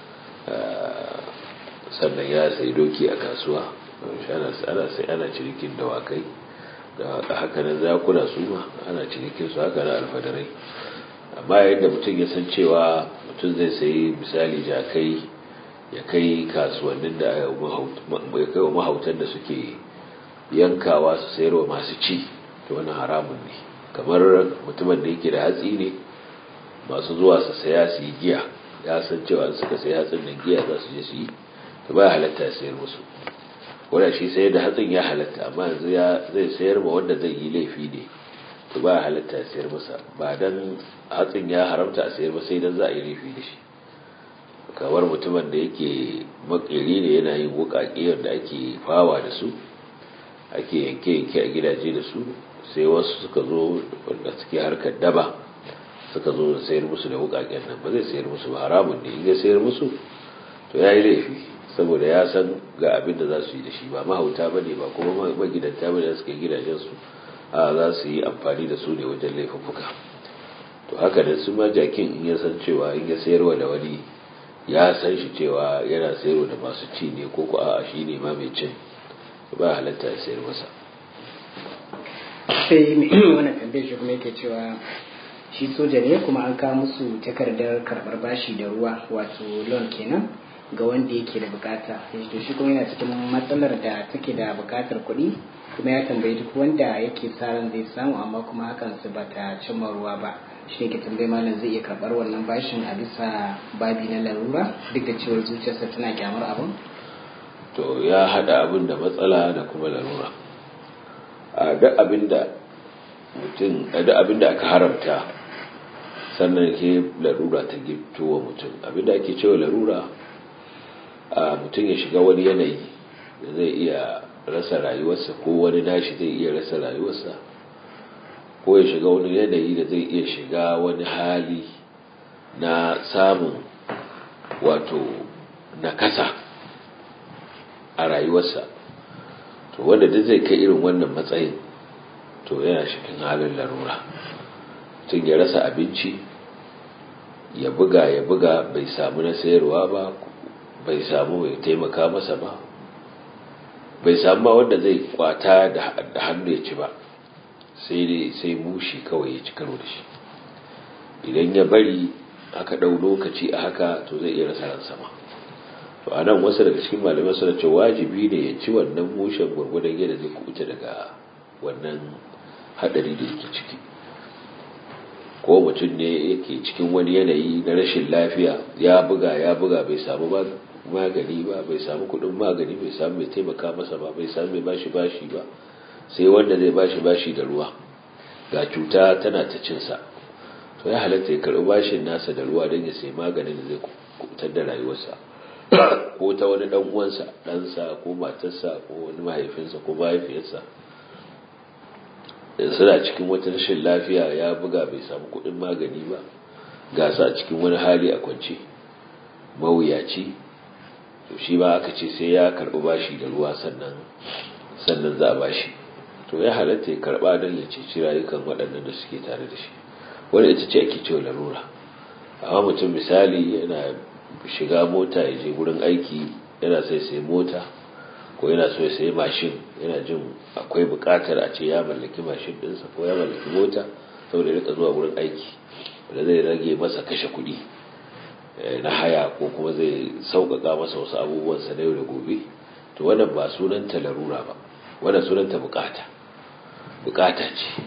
sannan ya sayi doki a kasuwa ana sai ana cinikin dawakai da haka nan zakuna su ma ana cinikin su haka na alfadarai amma yadda mutum ya san cewa mutum zai sayi misali jakai ya kai kasuwannin da ya kai wa mahautan da suke yankawa su sayarwa masu ci to wani haramun ne kamar mutumin da yake da hatsi ne masu zuwa su saya su yi giya ya san cewa suka sayi hatsin nan giya za su je su yi to ba halatta ya sayar musu wanda shi sayar da hatsin ya halatta amma yanzu ya zai sayar ma wanda zai yi laifi ne to ba halatta ya sayar masa ba dan hatsin ya haramta a sayar ba sai dan za a yi laifi da shi kamar mutumin da yake makeri ne yana yin wuƙaƙe da ake fawa da su ake yanke-yanke a gidaje da su sai wasu suka zo wanda suke harkar daba suka zo da sayar musu da wuƙaƙen nan ba zai sayar musu ba haramun ne in ya sayar musu to ya yi laifi saboda ya san ga abin da za su yi da shi ba mahauta ba ne ba kuma magidanta ba da suka yi gidajensu a za su yi amfani da su ne wajen laifuffuka to haka da su ma jakin in ya san cewa in ya sayarwa da wani ya san shi cewa yana sayarwa da masu ci ne ko ko a shi ne ma mai cin ba halatta ya sayar masa sai wannan tambayar shi kuma yake cewa shi soja ne kuma an kawo musu takardar karbar bashi da ruwa wato loan kenan ga wanda yake da bukata to shi kuma yana cikin matsalar da take da bukatar kuɗi kuma ya tambayi duk wanda yake sa ran zai samu amma kuma hakan su bata cimma ruwa ba shi ne ke tambayi malam zai iya karɓar wannan bashin a bisa babi na larura duk da cewar zuciyarsa tana kyamar abin to ya hada abin da matsala da kuma larura a duk abin da mutum a duk abin da aka haramta sannan ke larura ta gifto wa mutum abin da ake cewa larura a mutum ya shiga wani yanayi da zai iya rasa rayuwarsa ko wani nashi zai iya rasa rayuwarsa ko ya shiga wani yanayi da zai iya shiga wani hali na samun wato nakasa a rayuwarsa to wanda duk zai kai irin wannan matsayin to yana cikin halin larura tun ya rasa abinci ya buga ya buga bai samu na sayarwa ba bai samu mai taimaka masa ba bai samu ba wanda zai kwata da hannu ya ci ba sai dai sai mushi kawai ya ci karo da shi idan ya bari aka ɗau lokaci a haka to zai iya rasa ransa ma to a nan wasu daga cikin malamai suna ce wajibi ne ya ci wannan mushen gwargwadon yadda zai kubuta daga wannan haɗari da yake ciki ko mutum ne yake cikin wani yanayi na rashin lafiya ya buga ya buga bai samu magani ba bai samu kuɗin magani bai samu mai taimaka masa ba bai samu mai bashi bashi ba sai wanda zai bashi bashi da ruwa ga cuta tana ta cinsa to ya halatta ya karɓi bashin nasa da ruwa don ya sai maganin da zai kubutar da rayuwarsa ko ta wani ɗan uwansa ɗansa ko matarsa ko wani mahaifinsa ko mahaifiyarsa suna cikin wata rashin lafiya ya buga bai samu kuɗin magani ba ga su a cikin wani hali a kwance mawuyaci to shi ba aka ce sai ya karɓi bashi da ruwa sannan sannan za a bashi to ya halatta ya karɓa don ya ceci rayukan waɗannan da suke tare da shi wanda ita ce ake cewa larura amma mutum misali yana shiga mota ya je wurin aiki yana sai sai mota ko yana so ya sayi mashin yana jin akwai buƙatar a ce ya mallaki mashin ɗinsa ko ya mallaki mota saboda ya rika zuwa wurin aiki wanda zai rage masa kashe kuɗi na haya ko kuma zai sauƙaƙa masa wasu abubuwansa na yau da gobe to wannan ba sunanta larura ba wannan sunanta buƙata buƙata ce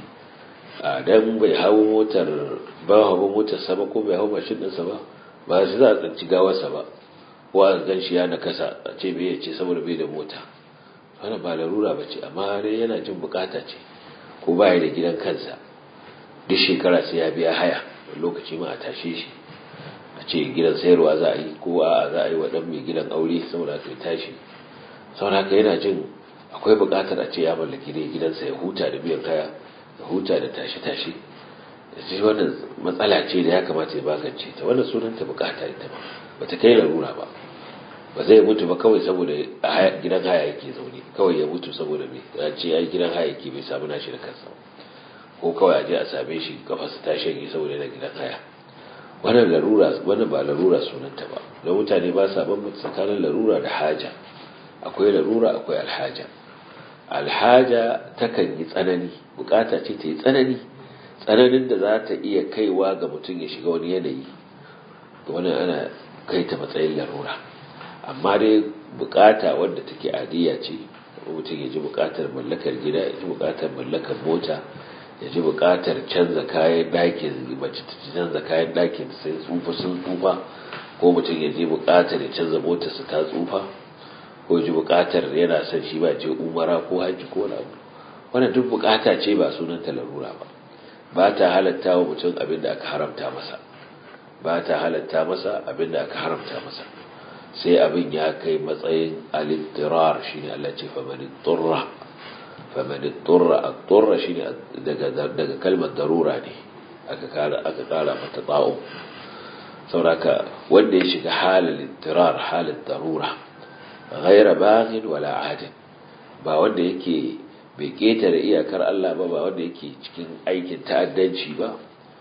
a dan bai hawo motar ba hawo motar sama ko bai hawo mashin ɗinsa ba ba shi za a tsanci gawarsa ba ko a gan shi ya nakasa a ce bai ce saboda bai da mota wannan ba larura ba ce amma dai yana jin buƙata ce ko baya da gidan kansa duk shekara sai ya biya haya lokaci ma a tashe shi a ce gidan sayarwa za a yi ko a za a yi wa ɗan mai gidan aure saboda kai tashi saboda haka yana jin akwai buƙatar a ce ya mallaki ne gidansa ya huta da biyan kaya ya huta da tashi-tashi shi wannan matsala ce da ya kamata ya magance ta wannan sunanta buƙata ita ba ba ta kai larura ba ba zai mutu ba kawai saboda gidan haya yake zaune kawai ya mutu saboda mai ya ce ya yi gidan haya yake bai samu nashi da kansa ko kawai a je a same shi kafarsa ta shanye saboda yana gidan haya wannan larura wannan ba larura sunanta ba don mutane ba sa bambanta tsakanin larura da haja akwai larura akwai alhaja alhaja takan yi tsanani bukata ce ta yi tsanani tsananin da za ta iya kaiwa ga mutum ya shiga wani yanayi wannan ana kai ta matsayin larura amma dai bukata wadda take adiya ce mutum ya ji bukatar mallakar gida ya ji bukatar mallakar mota ya ji bukatar canza kayan ɗakin mace ta canza kayan ɗakin sai tsufa sun tsufa ko mutum ya ji bukatar ya canza motarsa ta tsufa ko ji bukatar yana son shi ba je umara ko haji ko wani abu wannan duk bukata ce ba sunan ta larura ba ba ta halatta wa mutum abin da aka haramta masa ba ta halatta masa abinda aka haramta masa sai abin ya kai matsayin alittirar shine Allah ce famani turra famani turra at-turra shine daga daga kalmar darura ne aka kara aka kara mata ta'u sauraka wanda ya shiga halin ittirar halin darura ghaira baghin wala adin ba wanda yake bai ketare iyakar Allah ba ba wanda yake cikin aikin ta'addanci ba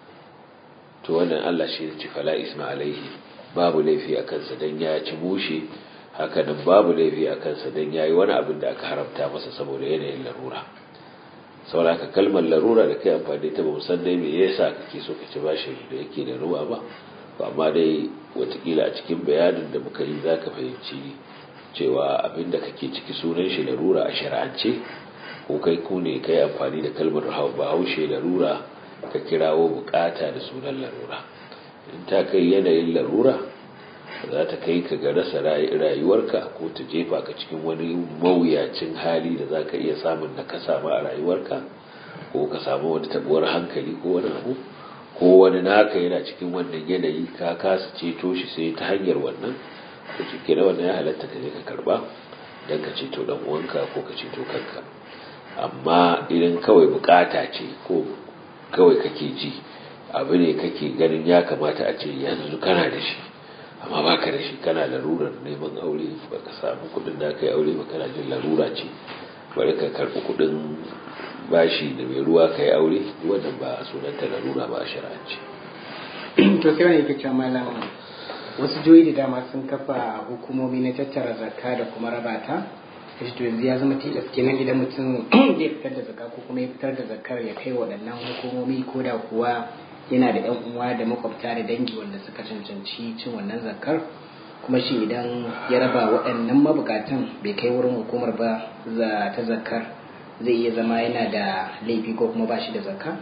to wannan Allah shi ne fala isma alaihi babu laifi a kansa dan ya ci mushe haka nan babu laifi a kansa dan yayi wani abin da aka haramta masa saboda yanayin larura saboda ka kalmar larura da kai amfani ta ba san dai me yasa kake so ka ci bashi da yake da ruwa ba to amma dai watakila a cikin bayanin da muka yi zaka fahimci cewa abin da kake ciki sunan shi larura a shari'ance ko kai ku ne kai amfani da kalmar bahaushe larura ka kirawo bukata da sunan larura in ta kai yanayin larura za ta kai ka ga rasa rayuwarka ko ta jefa ka cikin wani mawuyacin hali da za ka iya samun da ka samu a rayuwarka ko ka samu wani tabuwar hankali ko wani abu ko wani naka yana cikin wannan yanayi ka kasa ceto shi sai ta hanyar wannan ko cike da wannan ya halatta ka je ka karba don ka ceto dan uwanka ko ka ceto kanka amma idan kawai bukata ce ko kawai kake ji abu ne kake ganin ya kamata a ce yanzu kana da shi amma baka da shi kana larurar neman aure baka samu kudin da ka yi aure ba kana jin larura ce bari ka karbi kudin bashi da mai ruwa ka yi aure wannan ba sunanta larura ba a shari'ance to sai wani yake cewa malam wasu joyi da dama sun kafa hukumomi na tattara zakka da kuma raba ta kashi to yanzu ya zama tilas kenan idan mutum zai fitar da zakka ko kuma ya fitar da zakkar ya kai waɗannan hukumomi ko da kuwa yana da yan uwa da makwabta da dangi wanda suka cancanci cin wannan zakkar kuma shi idan ya raba waɗannan mabukatan bai kai wurin hukumar ba za ta zakkar zai iya zama yana da laifi ko kuma ba shi da zakka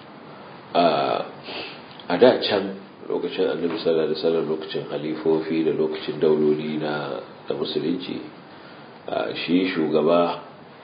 a da can lokacin annabi sallallahu alaihi wasallam lokacin halifofi da lokacin dauloli na da musulunci shi shugaba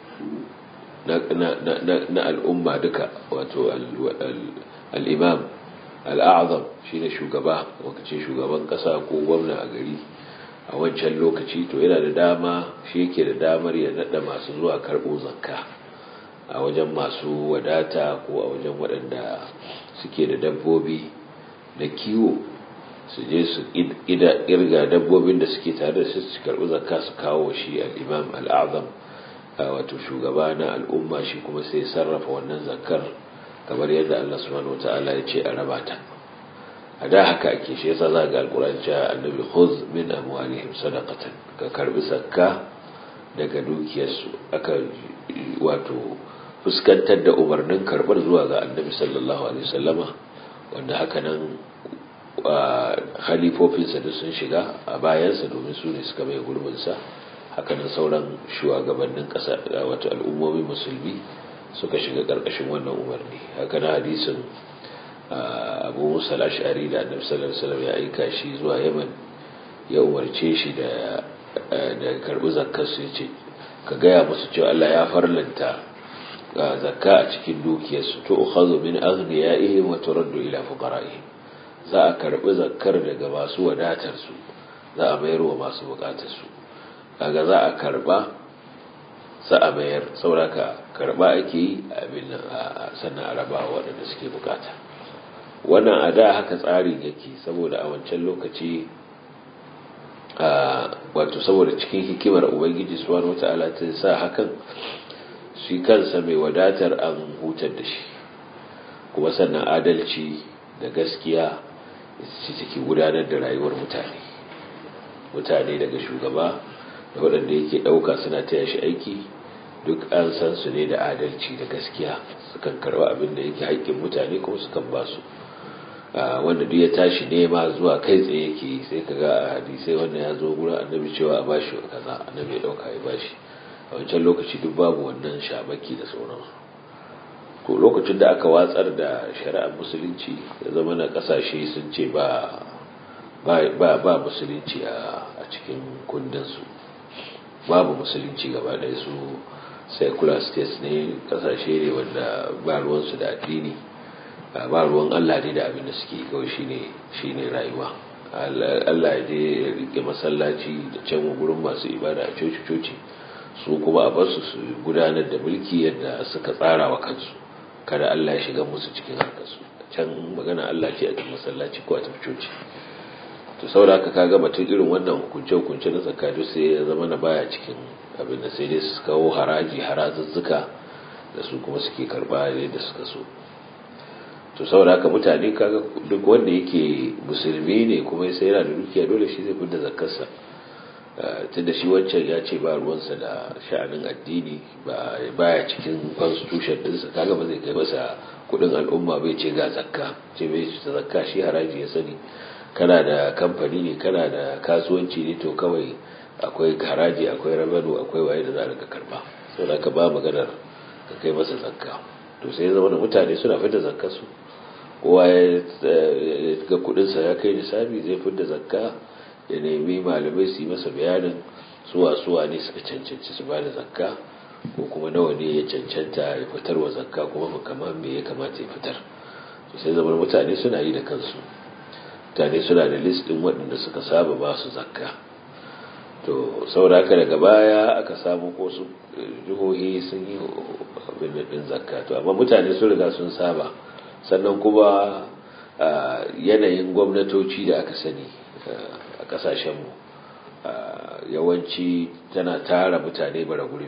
na al'umma duka wato al'imam al'azam shi ne shugaba lokacin shugaban kasa ko gwamna a gari a wancan lokaci to yana da dama shi yake da damar ya nada masu zuwa karɓo zakka a wajen masu wadata ko a wajen waɗanda suke da dabbobi da kiwo su je su irga dabbobin da suke tare da su su karɓi zakka su kawo shi al'imam al'azam wato shugaba na al'umma shi kuma sai sarrafa wannan zakkar kamar yadda Allah subhanahu wata'ala ya ce a raba ta a da haka ake shi yasa za ga alƙur'ani cewa annabi khuz min amwalihim sadaqatan ka karbi zakka daga dukiyarsu aka wato fuskantar da umarnin karbar zuwa ga annabi sallallahu alaihi wasallama wanda haka nan khalifofinsa da sun shiga a bayansa domin su ne suka mai gurbinsa haka nan sauran shugabannin ƙasa wato al'ummomi musulmi suka shiga ƙarƙashin wannan umarni haka na hadisin abu musa ashari da annabi sallallahu alaihi wasallam ya aika shi zuwa yaman ya umarce shi da da karbi zakkar su yace ka gaya musu cewa Allah ya farlanta zakka a cikin dukiyarsu to ukhadhu min aghniyaihim wa turaddu ila fuqara'ihim za a karbi zakkar daga masu wadatar su za a mayar wa masu bukatar su kaga za a karba sa a mayar sauraka karba ake yi abin sannan a raba waɗanda suke bukata wannan a da haka tsarin yake saboda a wancan lokaci wato saboda cikin hikimar ubangiji subhanahu wata'ala ta sa hakan shi kansa mai wadatar an hutar da shi kuma sannan adalci da gaskiya shi take gudanar da rayuwar mutane mutane daga shugaba da waɗanda yake ɗauka suna taya shi aiki duk an san su ne da adalci da gaskiya sukan karɓi abin da yake haƙƙin mutane kuma sukan ba su wanda duk ya tashi nema zuwa kai tsaye yake sai ka ga a hadisai wanda ya zo gurin annabi cewa a bashi kaza annabi ya ɗauka ya bashi a wancan lokaci duk babu wannan shabaki da sauransu to lokacin da aka watsar da shari'ar musulunci ya zama na ƙasashe sun ce ba ba musulunci a cikin kundinsu babu musulunci gaba ɗaya su secular states ne kasashe ne wanda ba ruwansu da addini ba ruwan Allah ne da abin da suke kawai shine shine rayuwa Allah ya je ya rike masallaci da can gurin masu ibada a coci-coci su kuma a basu su gudanar da mulki yadda suka tsara wa kansu kada Allah ya shiga musu cikin harkarsu can magana Allah ce a cikin masallaci ko a tafi coci to saboda haka kaga batun irin wannan hukunce hukunce na zakatu sai ya zama na baya cikin abin da sai dai su kawo haraji harazuzzuka da su kuma suke karba yadda suka so to saboda haka mutane kaga duk wanda yake musulmi ne kuma sai yana da dukiya dole shi zai fidda zakarsa tunda shi wancan ya ce ba ruwansa da sha'anin addini ba baya cikin constitution dinsa kaga ba zai kai masa kudin al'umma bai ce ga zakka ce bai ce zakka shi haraji ya sani kana da kamfani ne kana da kasuwanci ne to kawai akwai haraji akwai rabano akwai waye da za a rika karba saboda ka ba maganar ka kai masa zakka to sai zama da mutane suna fita zakka su kowa ya ga kudinsa ya kai nisabi zai fita zakka ya nemi malamai su yi masa bayanin suwa suwa ne suka cancanci su ba da zakka ko kuma nawa ne ya cancanta ya fitar wa zakka kuma kamar me ya kamata ya fitar to sai zama mutane suna yi da kansu mutane suna da list din waɗanda suka saba ba su zakka to saboda haka daga baya aka samu ko su jihohi sun yi abin din zakka to amma mutane sun riga sun saba sannan kuma yanayin gwamnatoci da aka sani a kasashenmu yawanci tana tara mutane bara gurbi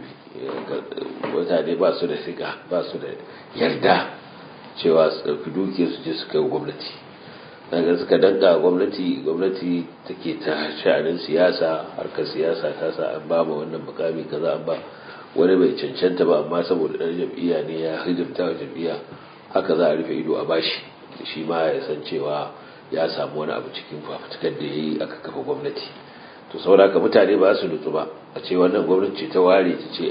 mutane ba su da siga ba su da yarda cewa su ɗauki dukiyar su je su kai gwamnati daga suka danka gwamnati gwamnati take ta sha'anin siyasa harkar siyasa ta sa an ba ma wannan mukami kaza an ba wani bai cancanta ba amma saboda ɗan jam'iyya ne ya hidimta wa jam'iyya haka za a rufe ido a bashi shi ma ya san cewa ya samu wani abu cikin fafutukar da ya yi aka kafa gwamnati to saboda ka mutane ba su nutsu ba a ce wannan gwamnati ta ware ta ce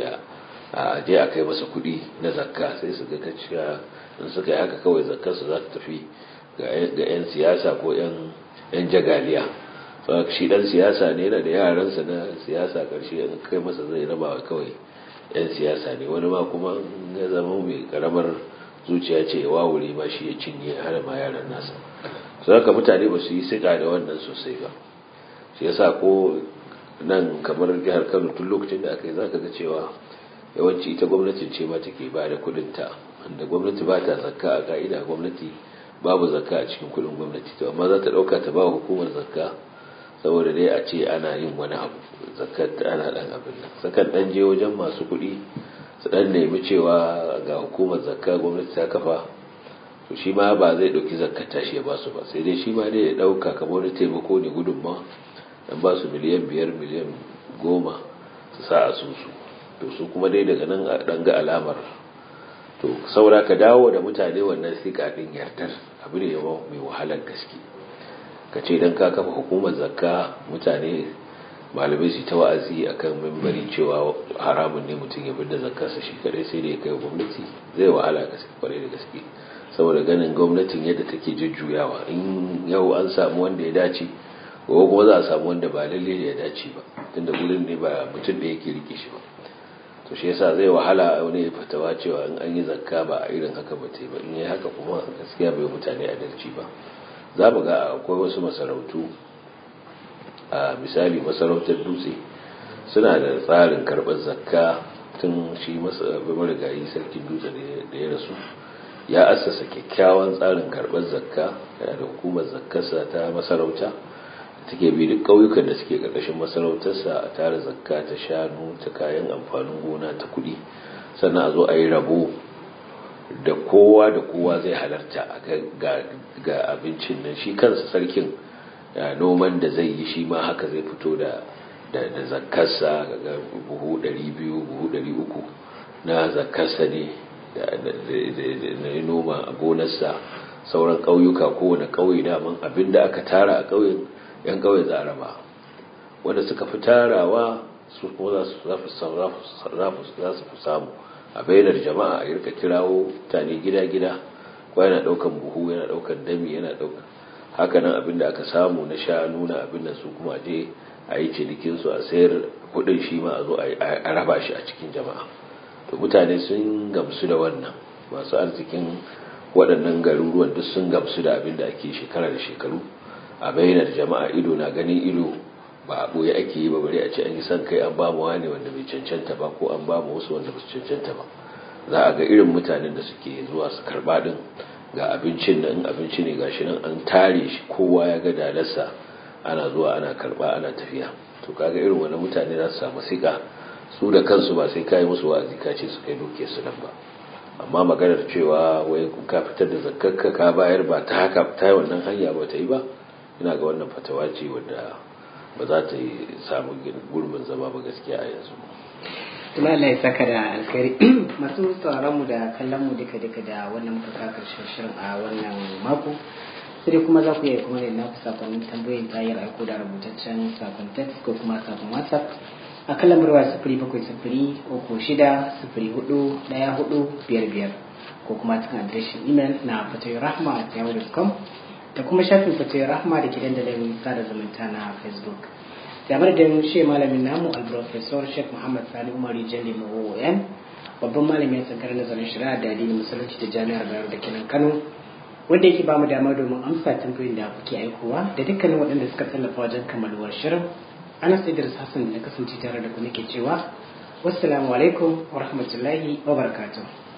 a je a kai masa kuɗi na zakka sai su ga kaciya in suka yi haka kawai zakkar su za ta tafi ga 'yan siyasa ko 'yan jagaliya shi dan siyasa ne yana da yaransa na siyasa karshe in kai masa zai raba kawai 'yan siyasa ne wani ma kuma ya zama mai karamar zuciya ce ya wawure ma shi ya cinye har ma yaran nasa su haka mutane ba su yi siga da wannan sosai ba shi yasa ko nan kamar jihar kano tun lokacin da aka yi za ka ga cewa yawanci ita gwamnatin ce ma take ba da kudinta wanda gwamnati ba ta zakka a ka'ida gwamnati babu zakka a cikin kudin gwamnati to amma za ta dauka ta ba hukumar zakka saboda dai a ce ana yin wani abu zakkar ta ana dan abin nan sakan dan je wajen masu kuɗi su dan nemi cewa ga hukumar zakka gwamnati ta kafa to shi ma ba zai dauki zakkar tashi ya ba su ba sai dai shi ma dai ya dauka kamar wani taimako ne gudunmawa dan ba su miliyan biyar miliyan goma su sa a su to su kuma dai daga nan a dan ga alamar to saura ka dawo da mutane wannan sika din yardar abu ne mai wahalar gaske ka ce dan ka kafa hukumar zakka mutane malamai su ta wa'azi akan mimbari cewa haramun ne mutum ya da zakkarsa shi kadai sai da ya kai gwamnati zai wahala gaske kwarai da gaske saboda ganin gwamnatin yadda take jujjuyawa in yau an samu wanda ya dace ko kuma za a samu wanda ba lalle ya dace ba tunda gurin ne ba mutum da yake rike shi ba to shi yasa zai wahala wani ya fatawa cewa in an yi zakka ba a irin haka ba ba in yi haka kuma gaskiya bai mutane adalci ba za mu ga akwai wasu masarautu a misali masarautar dutse suna da tsarin karɓar zakka tun shi marigayi sarkin dutse da ya rasu ya assasa kyakkyawan tsarin karɓar zakka yana da hukumar zakkarsa ta masarauta take bi duk ƙauyukan da suke ƙarƙashin masarautarsa a tara zakka ta shanu ta kayan amfanin gona ta kuɗi sannan a zo a yi rabo da kowa da kowa zai halarta ga abincin nan shi kansa sarkin noman da zai yi shi ma haka zai fito da da zakkarsa ga buhu 200 buhu 300 na zakkarsa ne da noma a gonarsa sauran ƙauyuka kowane ƙauye daman abinda aka tara a ƙauyen yan kawai za a raba wanda suka fi tarawa su kuma za su fi samu a bainar jama'a a yarka kirawo mutane gida-gida ko yana daukan buhu yana daukan dami yana daukan hakanan abin da aka samu na shanu na abin da su kuma je a yi cinikinsu a sayar kudin shi ma a zo a raba shi a cikin jama'a to mutane sun gamsu da wannan masu arzikin waɗannan garuruwan duk sun gamsu da abin da ake shekara da shekaru a bainar jama'a ido na ganin ido ba a ɓoye ake yi ba bari a ce an yi son kai an ba mu wani wanda bai cancanta ba ko an ba mu wasu wanda ba su cancanta ba za a ga irin mutanen da suke zuwa su karɓa ɗin ga abincin nan abinci ne gashi nan an tare shi kowa ya ga dalarsa ana zuwa ana karɓa ana tafiya to kaga irin wani mutane za su samu sika su da kansu ba sai kai musu wa'azi ka ce su kai duke su nan ba amma maganar cewa wai ka fitar da zakkarka ka bayar ba ta haka ta wannan hanya ba ta yi ba ina ga wannan fatawa ce wadda ba za ta yi samu gurbin zama ba gaskiya a yanzu Tuma Allah ya saka da alkhairi masu sauraron mu da kallon mu duka duka da wannan muka ka karshen shirin a wannan mako sai kuma za ku iya kuma ne na ku sakonnin tambayoyin ta hanyar aiko da rubutaccen sakon text ko kuma sakon whatsapp a kan lamar waya sifiri bakwai sifiri uku shida sifiri hudu daya hudu biyar biyar ko kuma cikin adireshin imel na fatoyi rahma a yahoo.com da kuma shafin fatoyi rahma da ke dandalin sada zumunta na facebook da madadin shi malamin namu alprofesor sheikh muhammad sani umari jalli mawoyan babban malamin tsankar nazarin shari'a da addinin musulunci da jami'ar bayar da kenan kano wanda yake bamu dama domin amsa tambayoyin da kuke aikowa da dukkanin waɗanda suka tallafa wajen kammaluwar shirin ana sai da hassan da kasance tare da ku nake cewa wassalamu alaikum wa rahmatullahi wa barakatuh